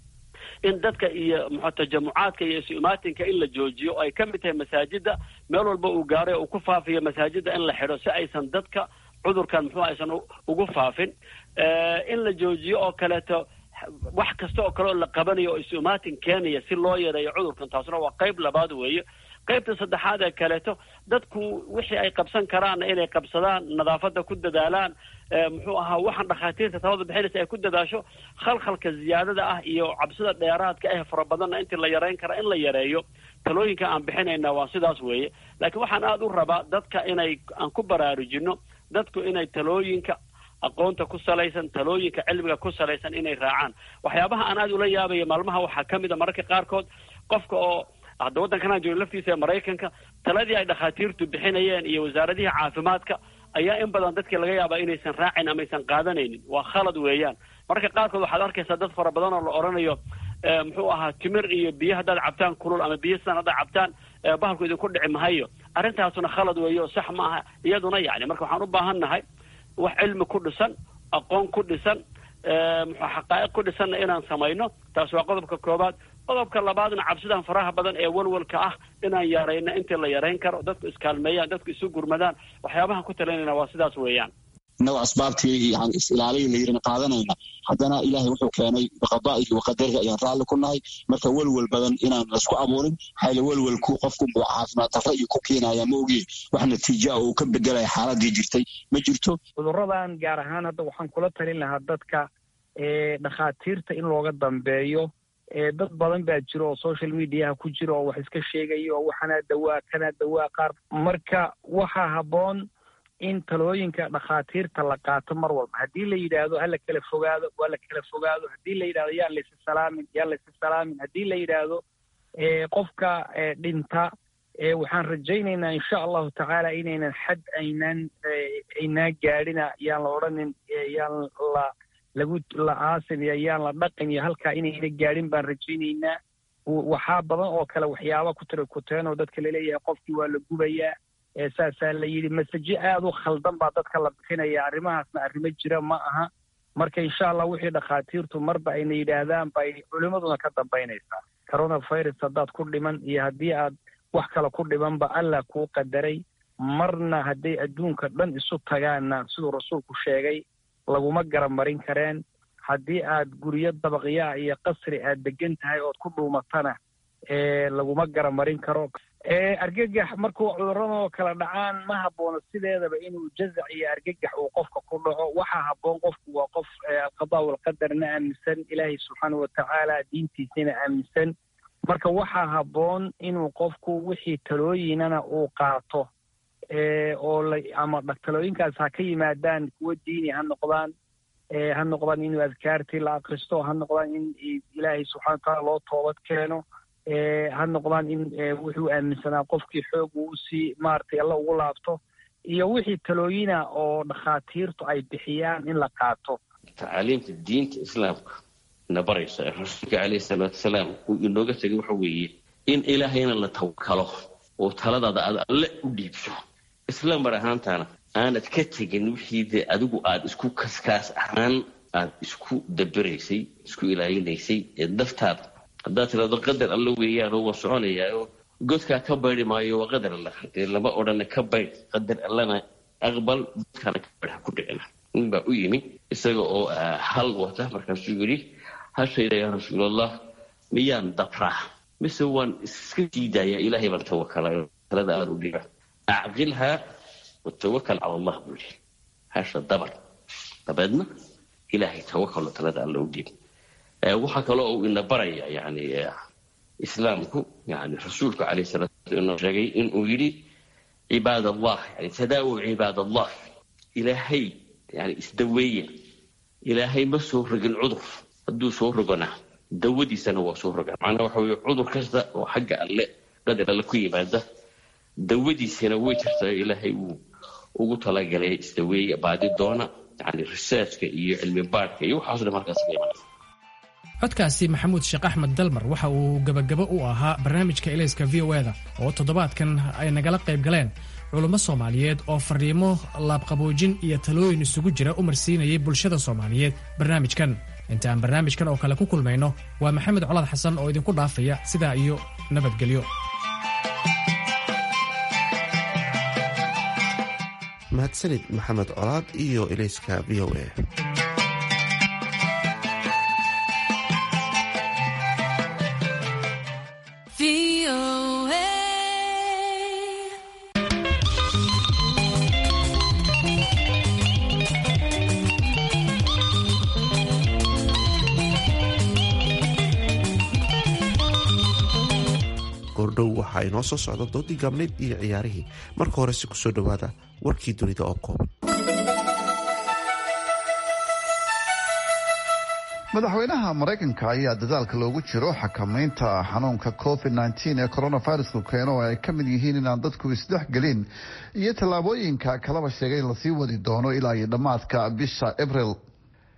in dadka iyo mxu tajamucaadka iyo isu-imaatinka in la joojiyo oo ay ka mid tahay masaajida meel walba uu gaaray oo uu ku faafiyo masaajida in la xidho si aysan dadka cudurkan muxuu aysan ugu faafin in la joojiyo oo kaleeto wax kasta oo kale oo la qabanayo oo isu-imaatin keenaya si loo yareeyo cudurkan taasna waa qayb labaad weeye qaybta saddexaad ee kaleeto dadku wixii ay qabsan karaanna inay qabsadaan nadaafadda ku dadaalaan muxuu ahaa waxaan dhakhaatiirta talada bixinaysa ay ku dadaasho khalkhalka ziyaadada ah iyo cabsida dheeraadka ah fara badanna intii la yareyn kara in la yareeyo talooyinka aan bixinayna waa sidaas weeye laakiin waxaan aada u rabaa dadka inay aan ku baraarujino dadku inay talooyinka aqoonta ku salaysan talooyinka cilmiga ku salaysan inay raacaan waxyaabaha aan aada ula yaabaya maalmaha waxaa ka mid a mararka qaarkood qofka oo hadda waddankanaan jooga laftiisa ee maraykanka taladii ay dhakhaatiirtu bixinayeen iyo wasaaradihii caafimaadka ayaa in badan dadkii laga yaabaa inaysan raacin ama aysan qaadanaynin waa khalad weeyaan marka qaarkood waxaad arkaysaa dad fara badan oo la odhanayo muxuu ahaa timir iyo biyo haddaad cabtaan kulul ama biyo sidan haddaad cabtaan bahalku idinku dhici mahayo arrintaasuna khalad weeye oo sax ma aha iyaduna yacni marka waxaan u baahan nahay wax cilmi ku dhisan aqoon ku dhisan muxuu xaqaa'iq ku dhisanna inaan samayno taas waa qodobka koobaad qodobka labaadna cabsidan faraha badan ee walwalka ah inaan yarayno intii la yarayn karo dadku iskaalmeeyaan dadku isu gurmadaan waxyaabahan ku talinayna waa sidaas weeyaan inagoo asbaabtii yani is-ilaaliya la yirin qaadanayna haddana ilaahay wuxuu keenay biqadaa'ihi wa qadarihi ayaan raalli ku nahay marka welwel badan inaan laisku abuurin xayla welwelku qofkunbuu caafimaad darro iyo ku keenaya ma ogiye wax natiija ah uu ka bedelaya xaaladii jirtay ma jirto cudurradan gaar ahaan hadda waxaan kula talin lahaa dadka dhakhaatiirta in looga dambeeyo dad badan baa jiro oo social mediaha ku jira oo wax iska sheegaya oo waxanaa dawaa kanaa dawaa qaar marka waxaa habboon in talooyinka dhakhaatiirta la qaato mar walba haddii la yidhaahdo hala kala fogaado waa la kala fogaado haddii la yidhahdo yaan laysi salaamin yaan laysi salaamin haddii la yidhaahdo qofka dhinta waxaan rajaynaynaa insha allahu tacaala inaynan xad aynaan aynaa gaadhina yaan la odhanin yaan la lagu la aasin iyo yaan la dhaqin iyo halkaa inayna gaadhin baan rajaynaynaa waxaa badan oo kale waxyaaba ku tira kuteen oo dadka laleeyahay qofkii waa la gubayaa saasaa la yidhi masaje aada u khaldan baa dadka la bixinaya arrimahaasna arrimo jira ma aha marka insha allah wixii dhakhaatiirtu marba ayna yidhaahdaan bay culimmaduna ka dambaynaysaa coronavirus haddaad ku dhiman iyo haddii aad wax kale ku dhimanba allah kuu qadaray marna hadday adduunka dhan isu tagaanna siduu rasuulku sheegay laguma garamarin kareen haddii aad guryo dabaqyaa iyo qasri aad degan tahay ood ku dhuumatana laguma garamarin karo argagax markuu cudurradoo kala dhacaan ma haboono sideedaba inuu jazac iyo argagax uu qofka ku dhaco waxaa habboon qofku waa qof alqadaa walqadarna aaminsan ilaahay subxaanau watacaala diintiisana aaminsan marka waxaa habboon inuu qofku wixii talooyinana uu qaato oo la ama talooyinkaas ha ka yimaadaan kuwo diini ha noqdaan ha noqdaan inuu adkaartii la akristo ha noqdaan in ilaahay subxana watacaala loo toobad keeno ha noqdaan in wuxuu aaminsanaa qofkii xoog uu usii maaragtay alla ugu laabto iyo wixii talooyina oo dhakhaatiirtu ay bixiyaan in la qaato tacaaliimta diinta islaamka na baraysa ee rasuulka caleyhi salaatu wasalaam uu inooga tegay waxa weeye in ilaahayna la tawakalo oo taladaada aad alle u dhiibso isla mar ahaantaana aanad ka tegin wixii dee adigu aada isku kaskaas ahaan aad isku dabiraysay isku ilaalinaysay ee daftaada haddaad tirahdo qadar alla weeyaanoo waa soconayaaoo godkaa ka baydi maayo waa qadar alla dee lama odhana ka baydh qadar allana aqbal godkaana ka baydh ha ku dhicina nin baa u yimi isaga oo hal wata markaasuu yidhi hashayda yaa rasuulallah miyaan dabraa mise waan iska sii daayaa ilaahay baan tawakalayo talada aanu dhiba acqilhaa watawakal cala allah buu yidhi hasha dabar dabeedna ilaahay tawakalo talada alla u dhiib waxaa kaloo uu ina baraya yani islaamku yani rasuulku alayh salatu inoo sheegay inuu yidhi cibaad allah yani tadaawaw cibaad allah ilaahay yani isdaweeya ilaahay ma soo rogin cudur hadduu soo rogona dawadiisana waa soo rogaa macnaha waxa weye cudur kasta oo xagga alle qadar alle ku yimaada dawadiisana way jirtaa ilaahay uu ugu talagalay isdaweeya baadi doona yani researchka iyo cilmi baadhka iyo waxaaso dhan markaas ka imanaya codkaasi maxamuud sheekh axmed dalmar waxa uu gebagabo u ahaa barnaamijka elayska v o eda oo toddobaadkan ay nagala qayb galeen culummo soomaaliyeed oo fariimo laabqaboojin iyo talooyin isugu jira u marsiinayay bulshada soomaaliyeed barnaamijkan inta aan barnaamijkan oo kale ku kulmayno waa maxamed colaad xasan oo idinku dhaafaya sidaa iyo nabadgelyo mahadsanid maxamed colaad iyo elayska v o a goordhow waxaa inoo soo socda doodii gaabneyd iyo ciyaarihii marka horese kusoo dhowaada warkii dunida oo kooban madaxweynaha maraykanka ayaa dadaalka loogu jiro xakamaynta xanuunka covid nteen ee coronaviruska keeno oo ay ka mid yihiin inaan dadku isdhexgelin iyo tallaabooyinka kalaba sheegay in lasii wadi doono ilaa iyo dhammaadka bisha abril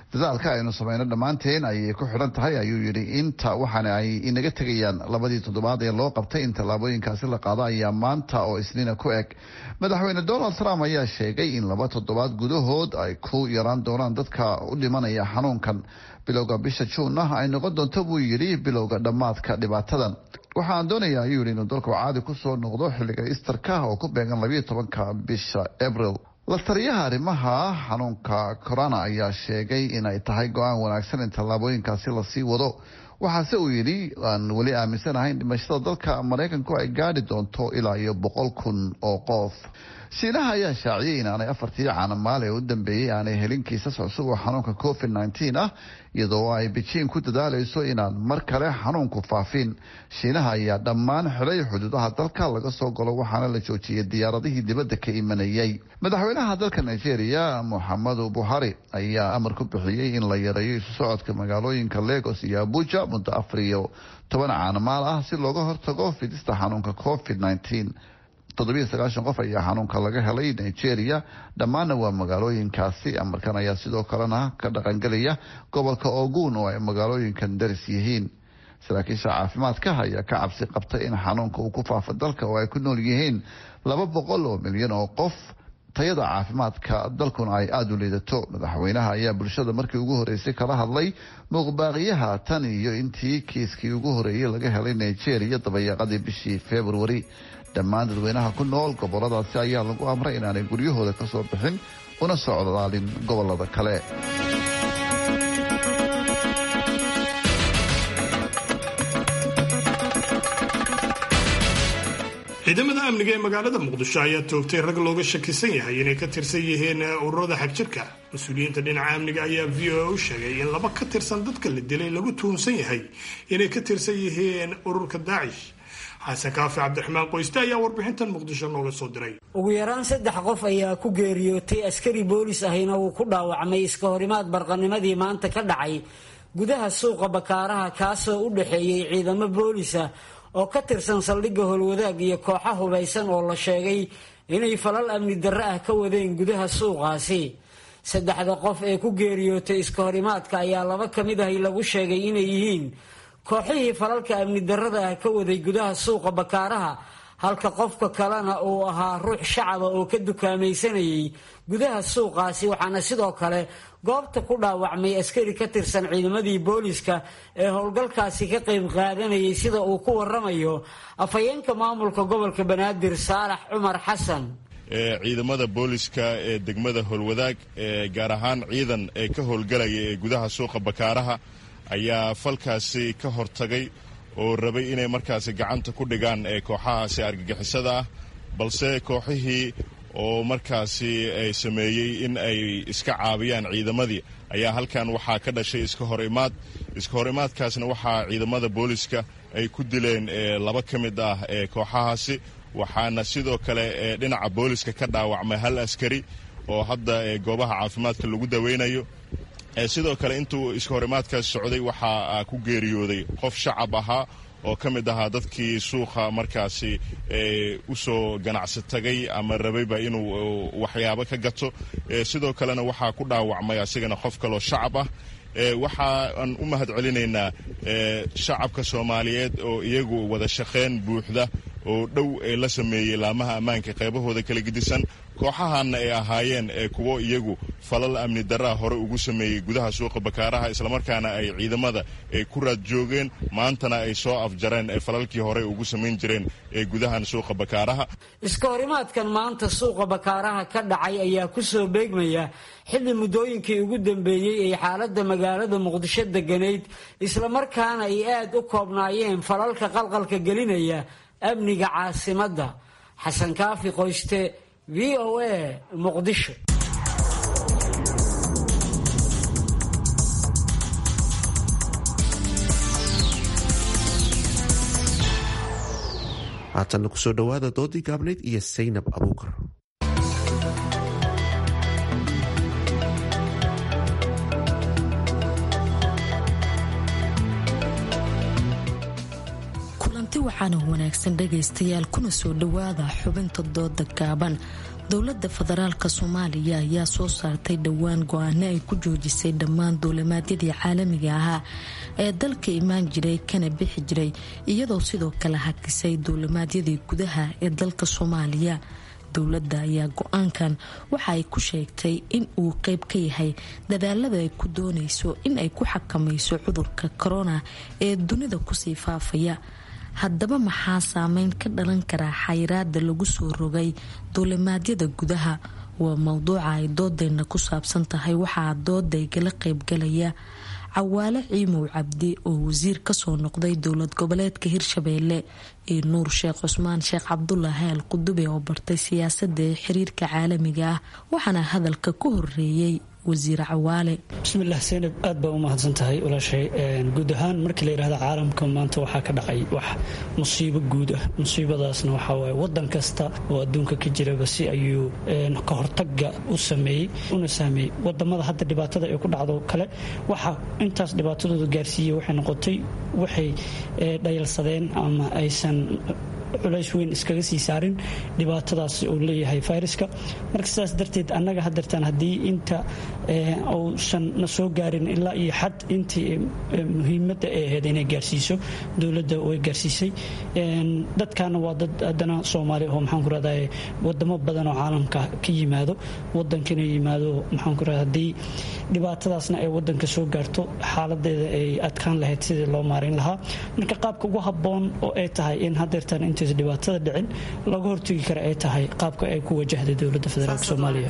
dadaalka aynu samayno dhammaanteen ayay ku xidhan tahay ayuu yidhi inta waxaana ay inaga tegayaan labadii toddobaad ee loo qabtay in tallaabooyinkaasi la qaado ayaa maanta oo isniina ku eg madaxweyne donald trump ayaa sheegay in laba toddobaad gudahood ay ku yaraan doonaan dadka u dhimanaya xanuunkan bilowga bisha juun ah ay noqon doonto buu yidhi bilowga dhammaadka dhibaatadan waxaan doonayaa ayuu yidhi inuu dalku caadi kusoo noqdo xilliga istarka oo ku beegan labayo tobanka bisha abril la taliyaha arrimaha xanuunka corona ayaa sheegay inay tahay go-aan wanaagsan in tallaabooyinkaasi lasii wado waxaase uu yidhi aan weli aaminsanahay in dhimashada dalka maraykanku ay gaadhi doonto ilaa iyo boqol kun oo qof shiinaha ayaa shaaciyay inaanay afartii caanamaal ee u dambeeyey aanay helin kiisas cusub oo xanuunka covid nneteen ah iyadoo ay bejiin ku dadaalayso inaan mar kale xanuunku faafin shiinaha ayaa dhammaan xidhay xuduudaha dalka laga soo galo waxaana la joojiyey diyaaradihii dibadda ka imanayay madaxweynaha dalka nigeria moxamedu buhari ayaa amar ku bixiyey in la yareeyo isu socodka magaalooyinka lagos iyo abuja muddo afar iyo toban caanamaal ah si looga hortago fidista xanuunka covid nneteen toddobiyo sagaashan qof ayaa xanuunka laga helay nigeria dhammaanna waa magaalooyinkaasi amarkan ayaa sidoo kalena ka dhaqangelaya gobolka ogun oo ay magaalooyinkan daris yihiin saraakiisha caafimaadka ayaa ka cabsi qabtay in xanuunka uu ku faafo dalka oo ay ku nool yihiin laba boqol oo milyan oo qof tayada caafimaadka dalkuna ay aada u liidato madaxweynaha ayaa bulshada markii ugu horeysay kala hadlay muuqbaaqiyaha tan iyo intii kiiskii ugu horeeyey laga helay nigeria dabayaaqadii bishii februari dhammaan dadweynaha ku nool goboladaasi ayaa lagu amray inaanay guryahooda ka soo bixin una socdaalin gobolada kale ciidamada amniga ee magaalada muqdisho ayaa toogtay rag looga shakisan yahay inay ka tirsan yihiin ururada xagjirka mas-uuliyiinta dhinaca amniga ayaa v o a u sheegay in laba ka tirsan dadka la dilay lagu tuhunsan yahay inay ka tirsan yihiin ururka daacish xasan kaafi cabdiraxmaan qoyste ayaa warbixintan muqdisho nooga soo diray ugu yaraan saddex qof ayaa ku geeriyootay askari boolis ahina wuu ku dhaawacmay iska horimaad barqanimadii maanta ka dhacay gudaha suuqa bakaaraha kaasoo u dhexeeyey ciidamo boolisa oo ka tirsan saldhigga howlwadaag iyo kooxa hubaysan oo la sheegay inay falal amni darre ah ka wadeen gudaha suuqaasi saddexda qof ee ku geeriyootay iska horimaadka ayaa laba ka mid ahi lagu sheegay inay yihiin kooxihii falalka amni darrada ah ka waday gudaha suuqa bakaaraha halka qofka kalena uu ahaa ruux shacaba oo ka dukaamaysanayay gudaha suuqaasi waxaana sidoo kale goobta ku dhaawacmay askari ka tirsan ciidamadii booliska ee howlgalkaasi ka qayb qaadanayay sida uu ku waramayo afhayeenka maamulka gobolka banaadir saalax cumar xasan ciidamada booliska ee degmada howlwadaag gaar ahaan ciidan ee ka howlgalaya ee gudaha suuqa bakaaraha ayaa falkaasi ka hortagay oo rabay inay markaasi gacanta ku dhigaan ee kooxahaasi argagixisada ah balse kooxihii oo markaasi ay sameeyey in ay iska caabiyaan ciidamadii ayaa halkan waxaa ka dhashay iska hor imaad iska hor imaadkaasna waxaa ciidamada booliska ay ku dileen laba ka mid ah ee kooxahaasi waxaana sidoo kale dhinaca booliska ka dhaawacmay hal askari oo hadda goobaha caafimaadka lagu daweynayo sidoo kale intuu iska horimaadkaas socday waxaa ku geeriyooday qof shacab ahaa oo ka mid ahaa dadkii suuqa markaasi usoo ganacsi tagay ama rabayba inuu waxyaabo ka gato sidoo kalena waxaa ku dhaawacmay asigana qof kaloo shacab ah waxaan u mahad celinaynaa shacabka soomaaliyeed oo iyagu wada shaqayn buuxda oo dhow ee la sameeyey laamaha ammaanka qaybahooda kala gedisan kooxahanna ay ahaayeen kuwo iyagu falal amni daraa hore ugu sameeyey gudaha suuqa bakaaraha islamarkaana ay ciidamada ay ku raad joogeen maantana ay soo afjareen ee falalkii hore ugu samayn jireen ee gudahan suuqa bakaaraha iska horimaadkan maanta suuqa bakaaraha ka dhacay ayaa ku soo beegmaya xilli muddooyinkii ugu dambeeyey ay xaaladda magaalada muqdisho deganayd islamarkaana ay aad u koobnaayeen falalka qalqalka gelinaya amniga caasimadda xasan kaafi qoyste v o a muqdisho haatanna kusoo dhowaada doodii gaabnayd iyo saynab abuukar kulanti waxaana wanaagsan dhagaystayaal kuna soo dhowaada xubinta dooda gaaban dowladda federaalka soomaaliya ayaa soo saartay dhowaan go-aano ay ku joojisay dhammaan duulimaadyadii caalamiga ahaa ee dalka imaan jiray kana bixi jiray iyadoo sidoo kale hakisay duulimaadyadii gudaha ee dalka soomaaliya dowladda ayaa go-aankan waxa ay ku sheegtay in uu qeyb ka yahay dadaalada ay ku doonayso in ay ku xakamayso cudurka korona ee dunida kusii faafaya haddaba maxaa saameyn ka dhalan karaa xayiraada lagu soo rogay duulimaadyada gudaha waa mowduuca ay doodeyna ku saabsan tahay waxaa doodaygala qeybgalaya cawaale ciimow cabdi oo wasiir kasoo noqday dowlad goboleedka hirshabeelle iyo nuur sheekh cusmaan sheekh cabdulaahi al qudube oo bartay siyaasada ee xiriirka caalamiga ah waxaana hadalka ku horeeyey wasiir cawaale bismillaah seynab aad baa u mahadsan tahay walaashay guud ahaan markii la yidhahda caalamka maanta waxaa ka dhacay wax musiibo guud ah musiibadaasna waxaa waaye wadan kasta oo adduunka ka jiraba si ayuu ka hortaga u sameeyey una saameeyey wadamada hadda dhibaatada ay ku dhacdo kale waxa intaas dhibaatadooda gaarsiiyey waxay noqotay waxay dhayalsadeen ama aysan culays weyn iskaga sii saarin dhibaatadaas uu leeyahay fayraska marka sidaas darteed annaga hadeertaan haddii inta uusan na soo gaarin ilaa iyo xad intii muhiimadda ay ahayd inay gaarsiiso dowladda way gaarsiisay dadkaana waa dad haddana soomaali oo maxaan ku rahdaa wadamo badan oo caalamka ka yimaado wadankana yimaado maxaan ku rahdaa haddii dhibaatadaasna ay wadanka soo gaarto xaaladeeda ay adkaan lahayd sidii loo maareyn lahaa marka qaabka ugu habboon oo ay tahay in hadeertaan intays dhibaatada dhicin laga hortegi kara ay tahay qaabka ay ku wajahday dowladda federaalk soomaaliya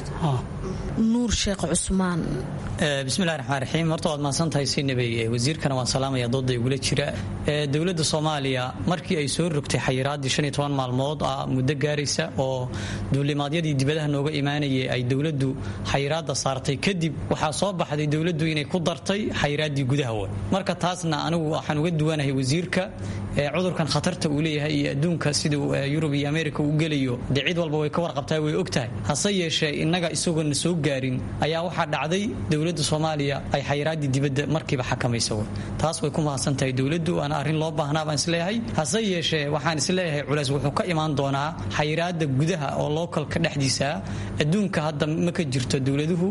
nuur sheekh cusmaan bismillahi raxmaan raxiim horta waad mahadsantahay sinabey wasiirkana waan salaamaya dooda igula jira dowladda soomaaliya markii ay soo rogtay xayiraaddii shan iyo toban maalmood ah muddo gaaraysa oo duulimaadyadii dibadaha nooga imaanayay ay dowladdu xayiraadda saartay kadib waxaa soo baxday dowladdu inay ku dartay xayiraaddii gudaha wa marka taasna anigu waxaan uga duwanahay wasiirka cudurkan khatarta uu leeyahay iyo adduunka siduu yurub iyo ameerika u gelayo dee cid walba way ka warqabtaa way og tahay hase yeeshee innaga isagoona soo gaarin ayaa waxaa dhacday dowladda soomaaliya ay xayiraaddii dibadda markiiba xakamaysa w taas way ku mahadsan tahay dowladdu waana arrin loo baahnaa baan isleeyahay hase yeeshee waxaan isleeyahay culays wuxuu ka imaan doonaa xayiraadda gudaha oo lookalka dhexdiisa adduunka hadda ma ka jirto dowladuhu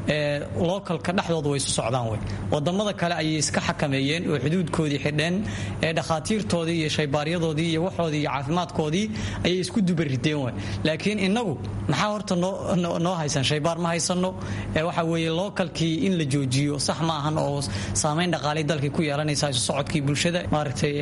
lookalka dhexdooda way isu socdaan wey wadamada kale ayay iska xakameeyeen oo xuduudkoodii xidheen ee dhakhaatiirtoodii iyo shaybaaryadoodii iyo waxoodii iyo caafimaadkoodii ayay isku dubarideen wey laakiin innagu maxaa horta noo haysan shaybaar ma haysano waxa weeye lookalkii in la joojiyo sax ma ahan oo saamayn dhaqaalay dalkii ku yeelanaysa isu socodkii bulshada maaragtay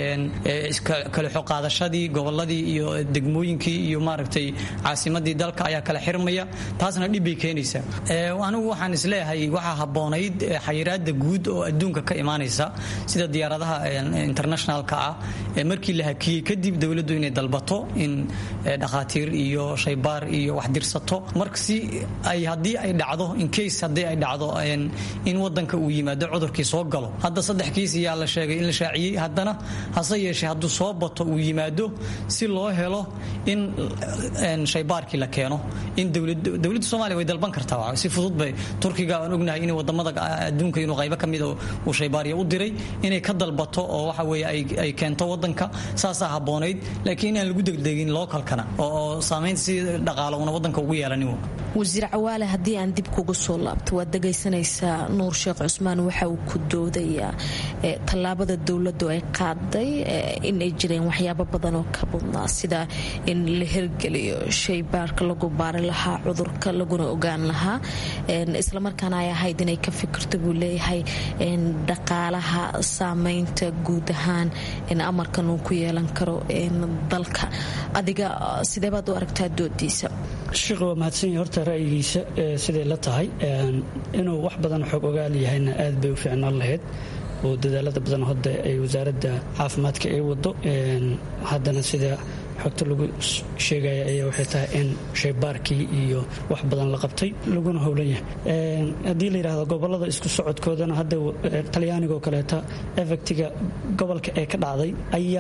kale xoqaadashadii goboladii iyo degmooyinkii iyo maaragtay caasimadii dalka ayaa kala xirmaya taasna dhib bay keenaysaa anigu waxaan isleeyahay waxaa habboonayd xayiraada guud oo adduunka ka imaanaysa sida diyaaradaha internationalka ah markii la hakiyey kadib dowladdu inay dalbato in dhakhaatiir iyo shaybaar iyo wax dirsato marsi ay haddii ay dhacdo incase haddii ay dhacdo in wadanka uu yimaado cudurkii soo galo hadda saddex kiis ayaa la sheegay in la shaaciyey haddana hase yeeshee hadduu soo bato uu yimaado si loo helo in shaybaarkii la keeno in dowladda soomaaliya way dalban kartaa si fudud bay turkiga aan ognahay in wadamada adduunka inuu qaybo ka mida uu shaybaarya u diray inay ka dalbato oo waxa weeye ay keento wadanka saasaa habboonayd laakiin inaan lagu degdegin lookalkana oo saamaynta si dhaqaalo una wadanka ugu yeelanin wasiir cawaale haddii aan dib kuga soo laabto waad dhagaysanaysaa nuur sheekh cusmaan waxa uu ku doodayaa tallaabada dowladdu ay qaaday inay jireen waxyaabo badan oo ka badnaa sida in la hirgeliyo shaybaarka lagu baari lahaa cudurka laguna ogaan lahaa islamarkaana ay ahayd inay ka fikirto buu leeyahay dhaqaalaha saameynta guud ahaan amarkan uu ku yeelan karo dalka adiga sidee baad u aragtaa doodiisa sheekh waa mahadsanya horta ra'yigiisa siday la tahay inuu wax badan xog ogaal yahayna aad bay u fiicnaan lahayd oo dadaalada badan hadda ay wasaaradda caafimaadka ay wado haddana sida xogta lagu sheegaya ayaa waxay tahay in shaybaarkii iyo wax badan la qabtay laguna howlan yahay haddii la yidhahdo gobolada isku socodkoodana hadda talyaanigaoo kaleeta efectiga gobolka ee ka dhacday ayaa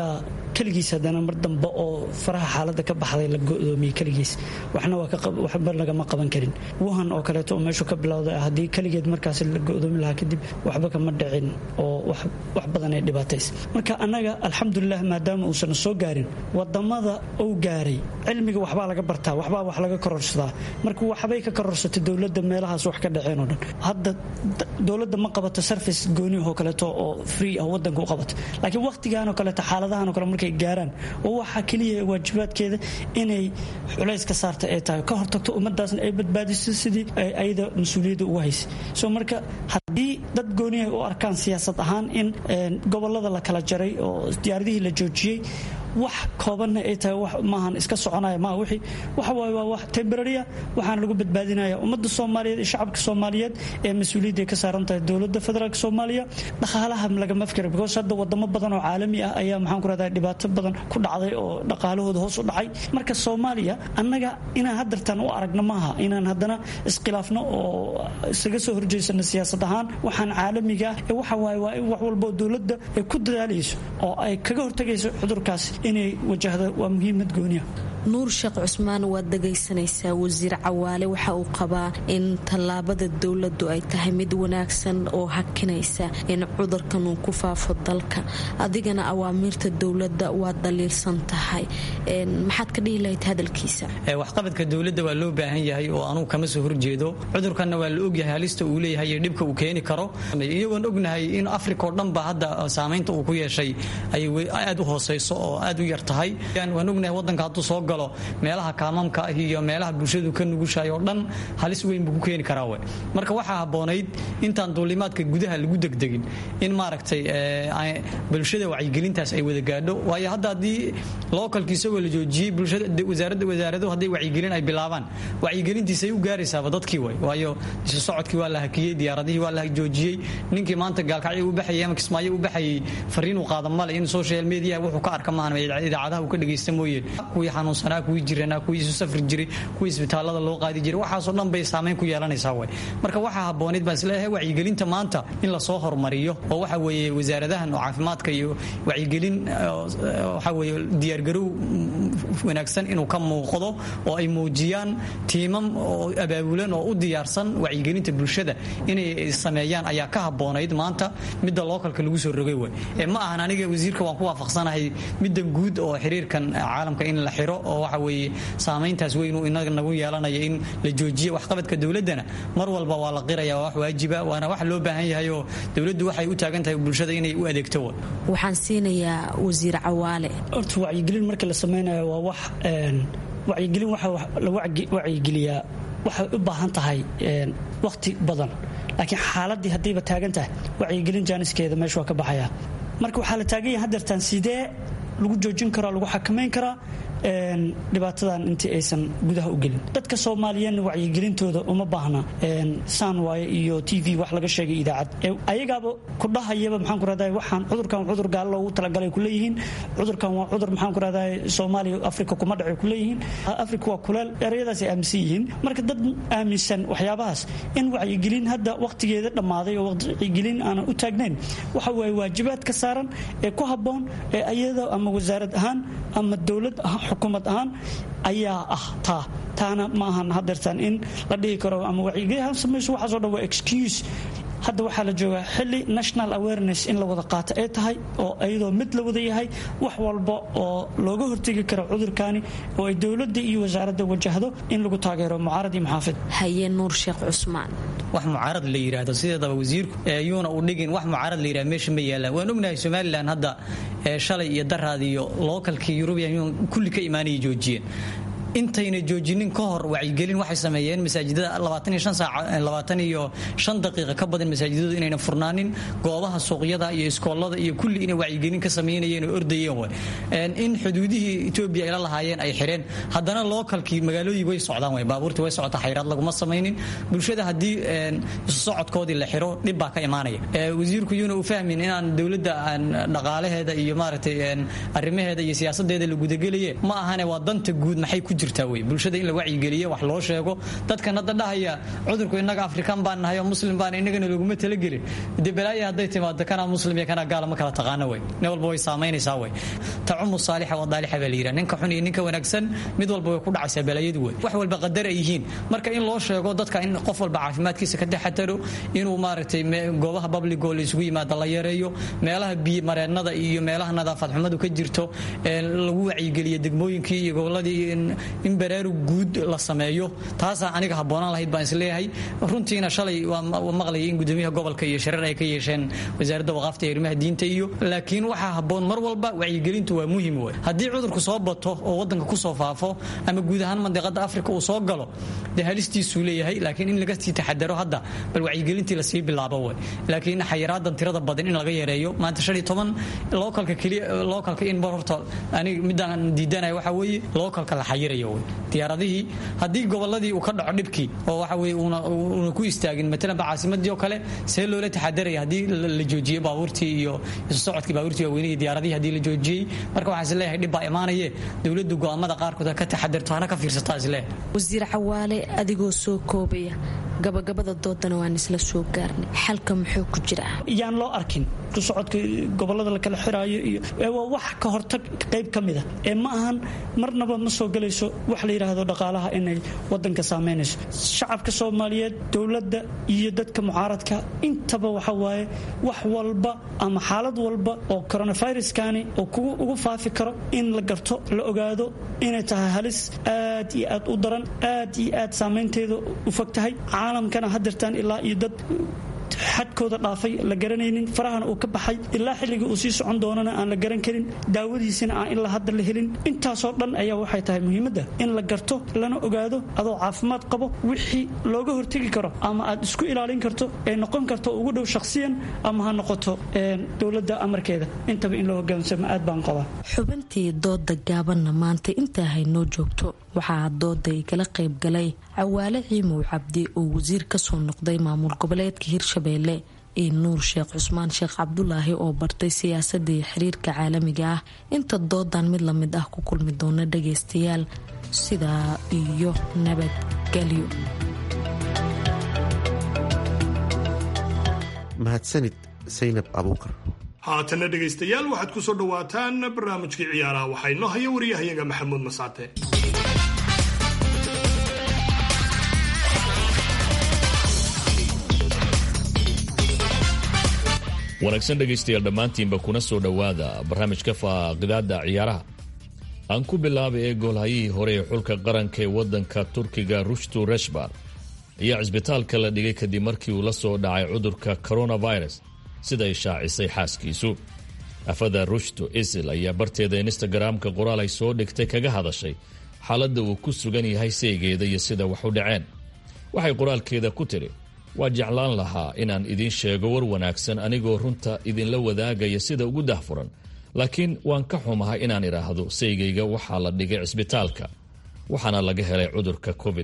keligiis haddana mar dambe oo faraha xaaladda ka baxday la go'doomiyey keligiis waxna waxba lagama qaban karin wuhan oo kaleeto oo meeshu ka bilowday haddii keligeed markaas la go'doomi lahaa kadib waxba kama dhicin oo wax badan ay dhibaatays marka annaga alxamdulilah maadaama uusan soo gaarin wadamada uu gaaray cilmiga waxbaa laga bartaa waxbaa wax laga kororsadaa marka waxbay ka kororsatay dowladda meelahaas wax ka dhaceen oo dhan hadda dowladda ma qabato service gooniah oo kaleeto oo free ah wadanka u qabato laakiin waqtigan oo kaleeto xaaladahan oo kale markay gaaraan oo waxaa keliya waajibaadkeeda inay culays ka saarta ay tahay ka hortagto ummadaasna ay badbaadiso sidii ayada mas-uuliyadda ugu haysay so marka haddii dad gooniah u arkaan siyaasad ahaan in gobolada la kala jaray oo diyaaradihii la joojiyey wax koobanna ay tahay wax maahan iska soconaya maa wixii waxa waaye waa wax temboraria waxaana lagu badbaadinaya ummadda soomaaliyeed iyo shacabka soomaaliyeed ee mas-uuliyadda ay ka saaran tahay dowladda federaalk soomaaliya dhaqaalaha lagama fikira because hadda wadamo badan oo caalami ah ayaa maxaan ku rahdaa dhibaato badan ku dhacday oo dhaqaalahooda hoos u dhacay marka soomaaliya annaga inaan haddartan u aragno maaha inaan haddana iskhilaafno oo isaga soo horjeysano siyaasad ahaan waxaan caalamiga ah ee waxa waaye waa in wax walba oo dowladda ay ku dadaalayso oo ay kaga hortagayso cudurkaasi inay wajahdo waa muhiimad gooniya nuur sheekh cusmaan waad dhagaysanaysaa wasiir cawaale waxa uu qabaa in tallaabada dowladdu ay tahay mid wanaagsan oo hakinaysa in cudurkan uu ku faafo dalka adigana awaamiirta dowladda waad dhaliilsan tahay maxaad ka dhihi lahayd hadalkiisa waxqabadka dowladda waa loo baahan yahay oo anugu kama soo horjeedo cudurkanna waa la ogyahay halista uu leeyahay iyo dhibka uu keeni karo iyagoon ognahay in africa oo dhanba hadda saamaynta uu ku yeeshay ay aad u hooseyso oo aad u yar tahay waan ognahay wadanka hadduu soo galo meelaha kaamamka ah iyo meelaha bulshadu ka nugushahay oo dhan halis weyn buu ku keeni karaa we marka waxaa habboonayd intaan duulimaadka gudaha lagu degdegin in maaragtay bulshada wacyigelintaas ay wada gaadho waayo hadda haddii lookalki isagoo la joojiyey bulshada wasaaradu hadday wacyigelin ay bilaabaan wacyigelintiisay u gaaraysaaba dadkii way waayo isu socodkii waa la hakiyey diyaaradihii waa la joojiyey ninkii maanta gaalkacyo u baxayay ama kismaayo u baxayay fariinuu qaada male in social media wuxuu ka arka maahan idaacadaha uu ka dhagaysta mooye kuwii xanuunsanaa kuwii jiranaa kuwii isu safri jiray kuwii isbitaalada loo qaadi jiray waxaasoo dhan bay saamayn ku yeelanaysaa way marka waxaa habboonayd baan isleeyahay wacyigelinta maanta in lasoo hormariyo oo waxa weeye wasaaradahan oo caafimaadka iyo wacyigelin waxa weeye diyaargarow wanaagsan inuu ka muuqdo oo ay muujiyaan tiimam oo abaabulan oo u diyaarsan wacyigelinta bulshada inay sameeyaan ayaa ka habboonayd maanta midda lookalka lagu soo rogay way ma ahan aniga wasiirka waan ku waafaqsanahay middan guud oo xiriirkan caalamka in la xiro oo waxa weeye saamayntaas weynuu inaga nagu yeelanaya in la joojiyo waxqabadka dowladdana mar walba waa la qiraya waa wax waajiba waana wax loo baahan yahay oo dowladdu waxay u taagan tahay bulshada inay u adeegto waxaan siinayaa wasiir cawaale horta wacyigelin marka la samaynayo waa wax wacyigelin waxa la wacyigeliyaa waxay u baahan tahay waqti badan laakiin xaaladii haddayba taagan tahay wacyigelin jaaniskeeda meesha waa ka baxaya marka waxaa la taagan yahay hadeertaan sidee lagu joojin karaa lagu xakamayn karaa dhibaatadan intii aysan gudaha u gelin dadka soomaaliyeedna wacyigelintooda uma baahna saan waaye iyo t v wax laga sheegay idaacad ayagaaba ku dhahayaba maxaan ku rahdaa waxaan cudurkan cudur gaalo loogu talagalay ku leeyihiin cudurkan waa cudur maxaan ku rahdaa soomaaliya afrika kuma dhacay ku leeyihiin afrika waa kuleel ereyadaas ay aaminsan yihiin marka dad aaminsan waxyaabahaas in wacyigelin hadda waqtigeeda dhammaaday oo wacyigelin aanan u taagnayn waxa waaye waajibaad ka saaran ee ku habboon ee ayada ama wasaarad ahaan ama dowlad xukuumad ahaan ayaa ah taa taana ma ahan hadeertaan in la dhihi karo ama wacyigelin samayso waxaaso dhan waa excuse hadda waxaa la joogaa xili national awareness in la wada qaato ay tahay oo iyadoo mid la wada yahay wax walba oo looga hortegi karo cudurkani oo ay dowladda iyo wasaaradda wajahdo in lagu taageero mucaarad iyo muxaafid haye nuur sheekh cusmaan wax mucaarad la yidhaahdo sideedaba wasiirku yuuna u dhigin wax mucaarad la yidhahdo meesha ma yaalaan waan ognahay somalilan hadda shalay iyo daraad iyo lookalkii yurubiyan kulli ka imaanaya joojiyeen intayna joojinin ka hor wacyigelin waxay sameeyeen masaajidada iyo daqiiqa ka badan masaajidadu inayna furnaanin goobaha suuqyada iyo iskoolada iyo kulli inay wacyigelin ka sameynayeen oo ordayeen in xuduudihii etoobiya ayla lahaayeen ay xireen haddana lookalkii magaalooyii way socdaan way baabuurtii way socota xayraad laguma samaynin bulshada haddii isu socodkoodii la xiro dhib baa ka imaanaya wasiirku yuuna u fahmin inaan dowladda dhaqaalaheeda iyo maaragtay arrimaheeda iyo siyaasadeeda la gudagelaye ma ahane waa danta guud maxay ku jirtaa wey bulshada in la wacyigeliyo wax loo sheego dadkan hadda dhahaya cudurku innaga afrikaan baan nahay oo muslim baan innagana laguma talagelin dee balaaya hadday timaado kanaa muslim iyo kanaa gaala ma kala taqaano wey nin walba way saamaynaysaa wey tacumu saalixa wa daalixa baa la yidhaha ninka xun iyo ninka wanaagsan mid walba way ku dhacaysaa balaayadu wey wax walba qadar ay yihiin marka in loo sheego dadka in qof walba caafimaadkiisa ka taxataro inuu maaragtay goobaha babligoo la isugu yimaada la yareeyo meelaha biyo mareennada iyo meelaha nadaafad xumadu ka jirto lagu wacyigeliyo degmooyinkii iyo goboladii in baraarug guud la sameeyo taasaa aniga habboonaan lahayd baan isleeyahay runtiina shalay waa maqlayay in gudoomiyaha gobolka iyo shareer ay ka yeesheen wasaaradda waqaafta iyo arrimaha diinta iyo laakiin waxaa habboon mar walba wacyigelintu waa muhim wey haddii cudurku soo bato oo wadanka kusoo faafo ama guud ahaan mandiqada afrika uu soo galo dee halistiisuu leeyahay laakiin in laga sii taxadaro hadda bal wacyigelintii lasii bilaabo wey laakiin xayiraadan tirada badan in laga yareeyo maanta shan iyo toban lookalka keliya lookalka in mar horta aniga midaan diidanaya waxa weeye lookalka la xayirayo wey diyaaradihii haddii goboladii uu ka dhaco dhibkii oo waxa weye una ku istaagin matalanba caasimadii oo kale see loola taxadaraya haddii la joojiyo baabuurtii iyo isu socodkii baabuurtii waaweynihii diyaaradihii haddii la joojiyey marka waxaan isleeyahay dhib baa imaanaye dowladdu go'aamada qaarkood ha ka taxadarto hana ka fiirsataa isleeyahay wasiir cawaale adigoo soo koobaya gabagabada doodana waan isla soo gaarnay xalka muxuu ku jiraa yaan loo arkin kusocodka gobolada lakala xiraayo iyo waa wax ka hortag qayb ka mida ee ma ahan marnaba ma soo gelayso wax la yidhaahdo dhaqaalaha inay wadanka saameynayso shacabka soomaaliyeed dowladda iyo dadka mucaaradka intaba waxa waaye wax walba ama xaalad walba oo coronaviruskani oo kugu ugu faafi karo in la garto la ogaado inay tahay halis aad iyo aad u daran aad iyo aad saameynteeda u fog tahay caalamkana hadeertaan ilaa iyo dad xadkooda dhaafay la garanaynin farahana uu ka baxay ilaa xilliga uu sii socon doonana aan la garan karin daawadiisina aan ilaa hadda la helin intaasoo dhan ayaa waxay tahay muhiimadda in la garto lana ogaado adoo caafimaad qabo wixii looga hortegi karo ama aad isku ilaalin karto ee noqon karto ugu dhow shakhsiyan ama ha noqoto dowladda amarkeeda intaba in loo hogaansamo aad baan qabaa xubintii dooda gaabanna maanta intaa haynoo joogto waxaa dooda igala qaybgalay cawaale ciimow cabdi oo wasiir kasoo noqday maamul goboleedka hirshabeelle iyo nuur sheekh cusmaan sheekh cabdulaahi oo bartay siyaasadda iyo xiriirka caalamiga ah inta doodan mid lamid ah ku kulmi doona dhagaystayaal sidaa iyo nabadgelyo mahadsanid saynab abuukar haatanna dhegaystayaal waxaad ku soo dhowaataan barnaamijkii ciyaaraha waxaa inoo haya wariyahayaga maxamuud masaate wanaagsan dhegaystayaal dhammaantiinba kuna soo dhowaada barnaamijka faaqidaada ciyaaraha aan ku bilaabay ee goolhayihii hore ee xulka qaranka ee waddanka turkiga rushtu reshbar ayaa cisbitaalka la dhigay kadib markii uu la soo dhacay cudurka coronavirus siday shaacisay xaaskiisu afada rushtu isil ayaa barteeda instagaraamka qoraal ay soo dhigtay kaga hadashay xaaladda uu ku sugan yahay seegeeda iyo sida wax u dhaceen waxay qoraalkeeda ku tidhi waa jeclaan lahaa inaan idiin sheego war wanaagsan anigoo runta idinla wadaagaya sida ugu dahfuran laakiin waan ka xumahay inaan idhaahdo saygayga waxaa la dhigay cisbitaalka waxaana laga helay cudurka covid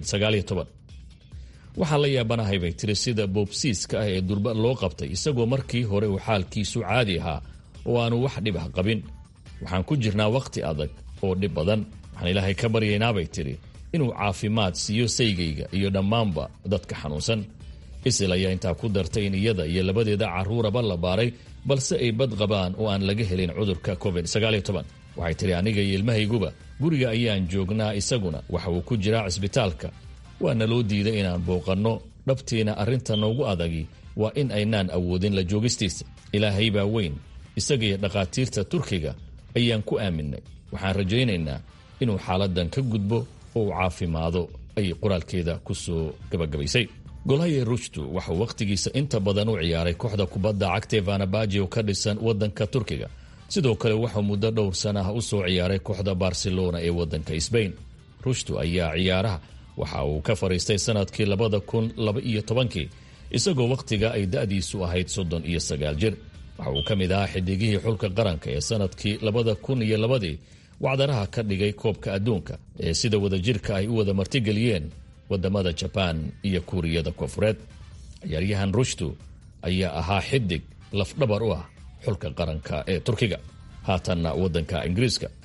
waxaan la yaabanahay bay tiri sida boobsiiska ah ee durba loo qabtay isagoo markii hore uu xaalkiisu caadi ahaa oo aanu wax dhib ah qabin waxaan ku jirnaa wakhti adag oo dhib badan waxaan ilaahay ka baryaynaabay tidhi inuu caafimaad siiyo saygayga iyo dhammaanba dadka xanuunsan isil ayaa intaa ku dartay in iyada iyo labadeeda carruuraba la baaray balse ay bad qabaan oo aan laga helin cudurka covid waxay tidhi aniga iyo ilmahayguba guriga ayaan joognaa isaguna waxa uu ku jiraa cisbitaalka waana loo diiday inaan booqanno dhabtiina arrinta noogu adagi waa in aynaan awoodin la joogistiisa ilaahay baa weyn isagaiyo dhakhaatiirta turkiga ayaan ku aaminay waxaan rajaynaynaa inuu xaaladan ka gudbo oo uu caafimaado ay qoraalkeeda ku soo gabagabaysay golhaye rushtu waxauu wakhtigiisa inta badan u ciyaaray kooxda kubadda cagta vanabaji oo ka dhisan waddanka turkiga sidoo kale wuxuu muddo dhowr sana ah u soo ciyaaray kooxda barcelona ee waddanka sbain rushtu ayaa ciyaaraha waxa uu ka fadhiistay sanadkii labada kun laba iyo tobankii isagoo wakhtiga ay da'diisu ahayd soddon iyo sagaal jir waxa uu ka mid ahaa xidigihii xulka qaranka ee sanadkii labada kun iyo labadii wacdaraha ka dhigay koobka adduunka ee sida wadajirka ay u wada martigeliyeen wadamada jabaan iyo kuuriyada koonfureed ciyaaryahan rushtu ayaa ahaa xidig lafdhabar u ah xulka qaranka ee turkiga haatanna waddanka ingiriiska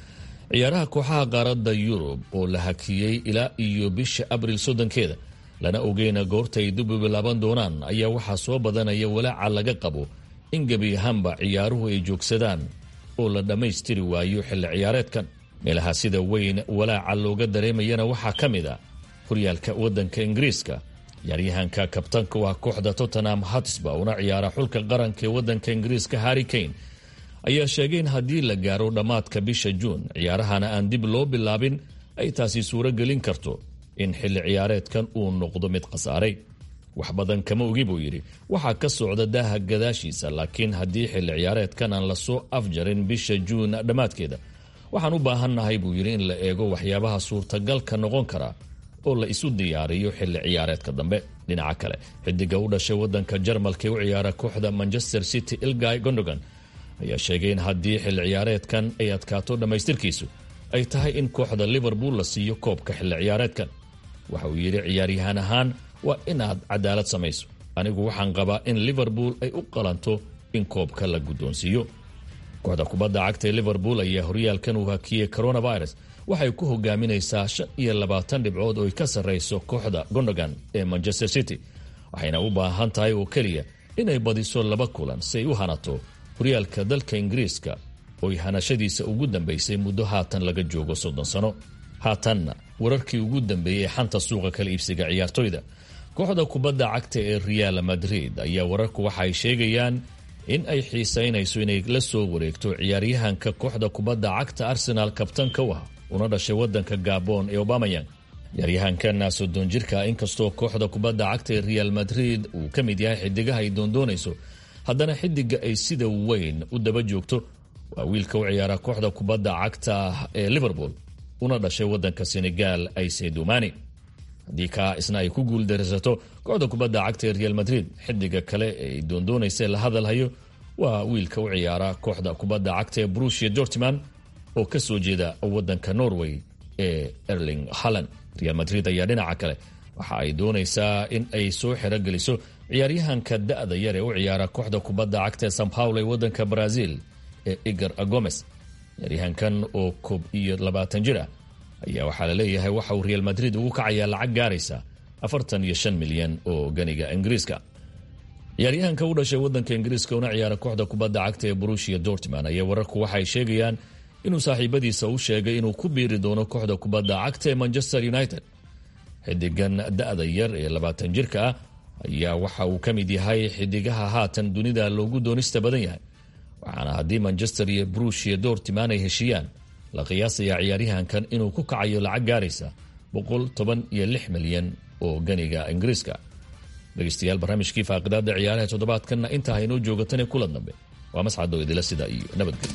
ciyaaraha kooxaha qaaradda yurub oo la hakiyey ilaa iyo bisha abril soddonkeeda lana ogeyna goorta ay dib u bilaaban doonaan ayaa waxaa soo badanaya walaaca laga qabo in gebi ahaanba ciyaaruhu ay joogsadaan oo la dhammaystiri waayo xilli ciyaareedkan meelaha sida weyn walaaca looga dareemayana waxaa ka mid a horyaalka waddanka ingiriiska ciyaaryahanka kabtanka u ah kooxda tottenham hatsba una ciyaara xulka qaranka ee waddanka ingiriiska harri kane ayaa sheegay in haddii la gaaro dhammaadka bisha juun ciyaarahana aan dib loo bilaabin ay taasi suuro gelin karto in xilli ciyaareedkan uu noqdo mid khasaaray wax badan kama ogi buu yidhi waxaa ka socda daaha gadaashiisa laakiin haddii xilli ciyaareedkan aan lasoo afjarin bisha juun dhammaadkeeda waxaan u baahannahay buu yidhi in la eego waxyaabaha suurtagalka noqon kara oo la isu diyaariyo xilli ciyaareedka dambe dhinaca kale xidiga u dhashay waddanka jarmalka ee u ciyaara kooxda manchester city ilgay gondogan ayaa sheegay in haddii xilli ciyaareedkan ay adkaato dhammaystirkiisu ay tahay in kooxda liverpool la siiyo koobka xilli ciyaareedkan waxa uu yidhi ciyaaryahaan ahaan waa inaad cadaalad samayso anigu waxaan qabaa in liverpool ay u qalanto in koobka la guddoonsiiyo kooxda kubadda cagta ee liverpool ayaa horyaalkan uu hakiyey coronavirus waxay ku hogaaminaysaa shan iyo labaatan dhibcood oo ay ka sarrayso kooxda gondogan ee manchester city waxayna u baahan tahay oo keliya inay badiso laba kulan si ay u hanato horyaalka dalka ingiriiska ooy hanashadiisa ugu dambaysay muddo haatan laga joogo soddon sano haatanna wararkii ugu dambeeyey ee xanta suuqa kala iibsiga ciyaartoyda kooxda kubadda cagta ee real madrid ayaa wararku waxa ay sheegayaan in ay xiisaynayso inay la soo wareegto ciyaaryahanka kooxda kubadda cagta arsenaal kabtanka u ah una dhashay waddanka gabon ee obamayang ciyaaryahankana soddon jirka inkastoo kooxda kubadda cagta ee real madrid uu ka mid yahay xidigaha ay doondoonayso haddana xidiga ay sida weyn u daba joogto waa wiilka u ciyaara kooxda kubadda cagta ee liverpool una dhashay waddanka senegal aysedumani haddii kaa isna ay ku guuldaraysato kooxda kubadda cagta ee real madrid xidiga kale ay doondoonaysa la hadalhayo waa wiilka u ciyaara kooxda kubadda cagta ee brusia dortman oo ka soo jeeda waddanka norway ee erling halland real madrid ayaa dhinaca kale waxa ay doonaysaa in ay soo xerogeliso ciyaaryahanka da-da yar ee u ciyaara kooxda kubadda cagta ee san paulo ee waddanka brazil ee igar agomes ciyaaryahankan oo koob iyo labaatan jir ah ayaa waxaa la leeyahay waxa uu real madrid ugu kacayaa lacag gaaraysa afartan iyo shan milyan oo ganiga ingiriiska ciyaaryahanka u dhashay waddanka ingiriiska una ciyaara kooxda kubadda cagta ee brusia dortman ayaa wararku waxa ay sheegayaan inuu saaxiibadiisa u sheegay inuu ku biiri doono kooxda kubadda cagta ee manchester united xidigan da-da yar ee labaatan jirka ah ayaa waxa uu ka mid yahay xidigaha haatan dunida loogu doonista badan yahay waxaana haddii manchester iyo brushia dortiman ay heshiiyaan la qiyaasayaa ciyaaryahankan inuu ku kacayo lacag gaaraysa boqol toban iyo lix milyan oo ganiga ingiriiska dhegeystayaal barnaamijkii faaqidaada ciyaaraha toddobaadkanna intaa haynoo joogatan kulan dambe waa mascadoo idila sida iyo nabadgelyo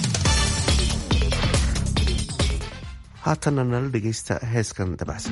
haatanna nala dhegaysta heeskan dabacsan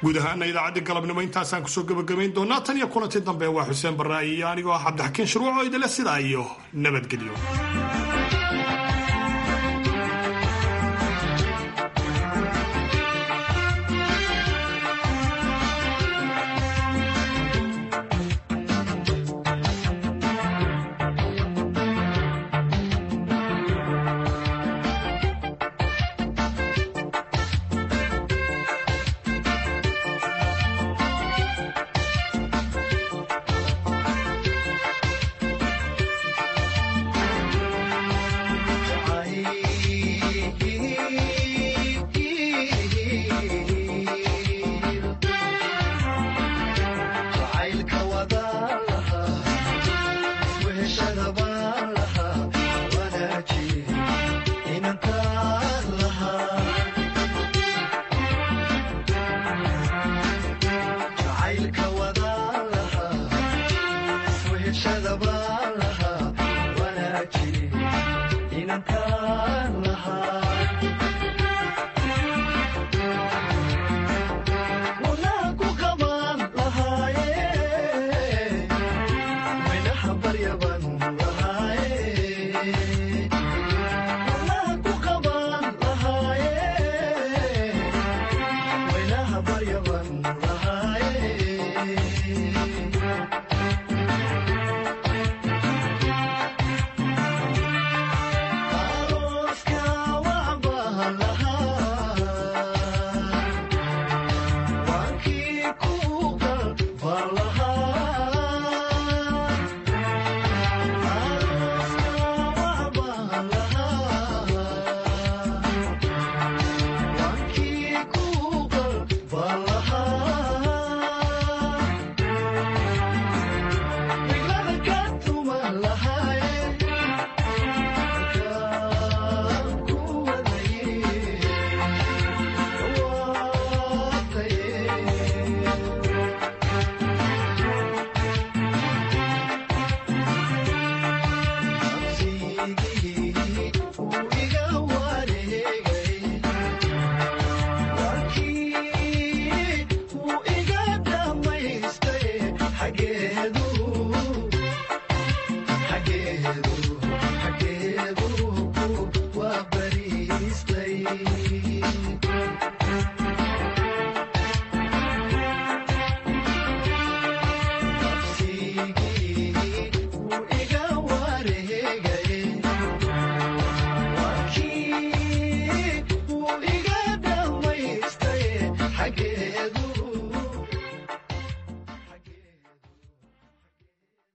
guud ahaana idaacaddii galabnimo intaasaan kusoo gebagabayn doonaa tan iyo kulantii dambe waa xuseen baraa'i iyo anigoo ah cabdixakiin shuruuc oo idile sidaa iyo nabadgelyo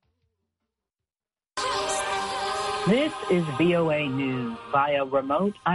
This is VOA News via remote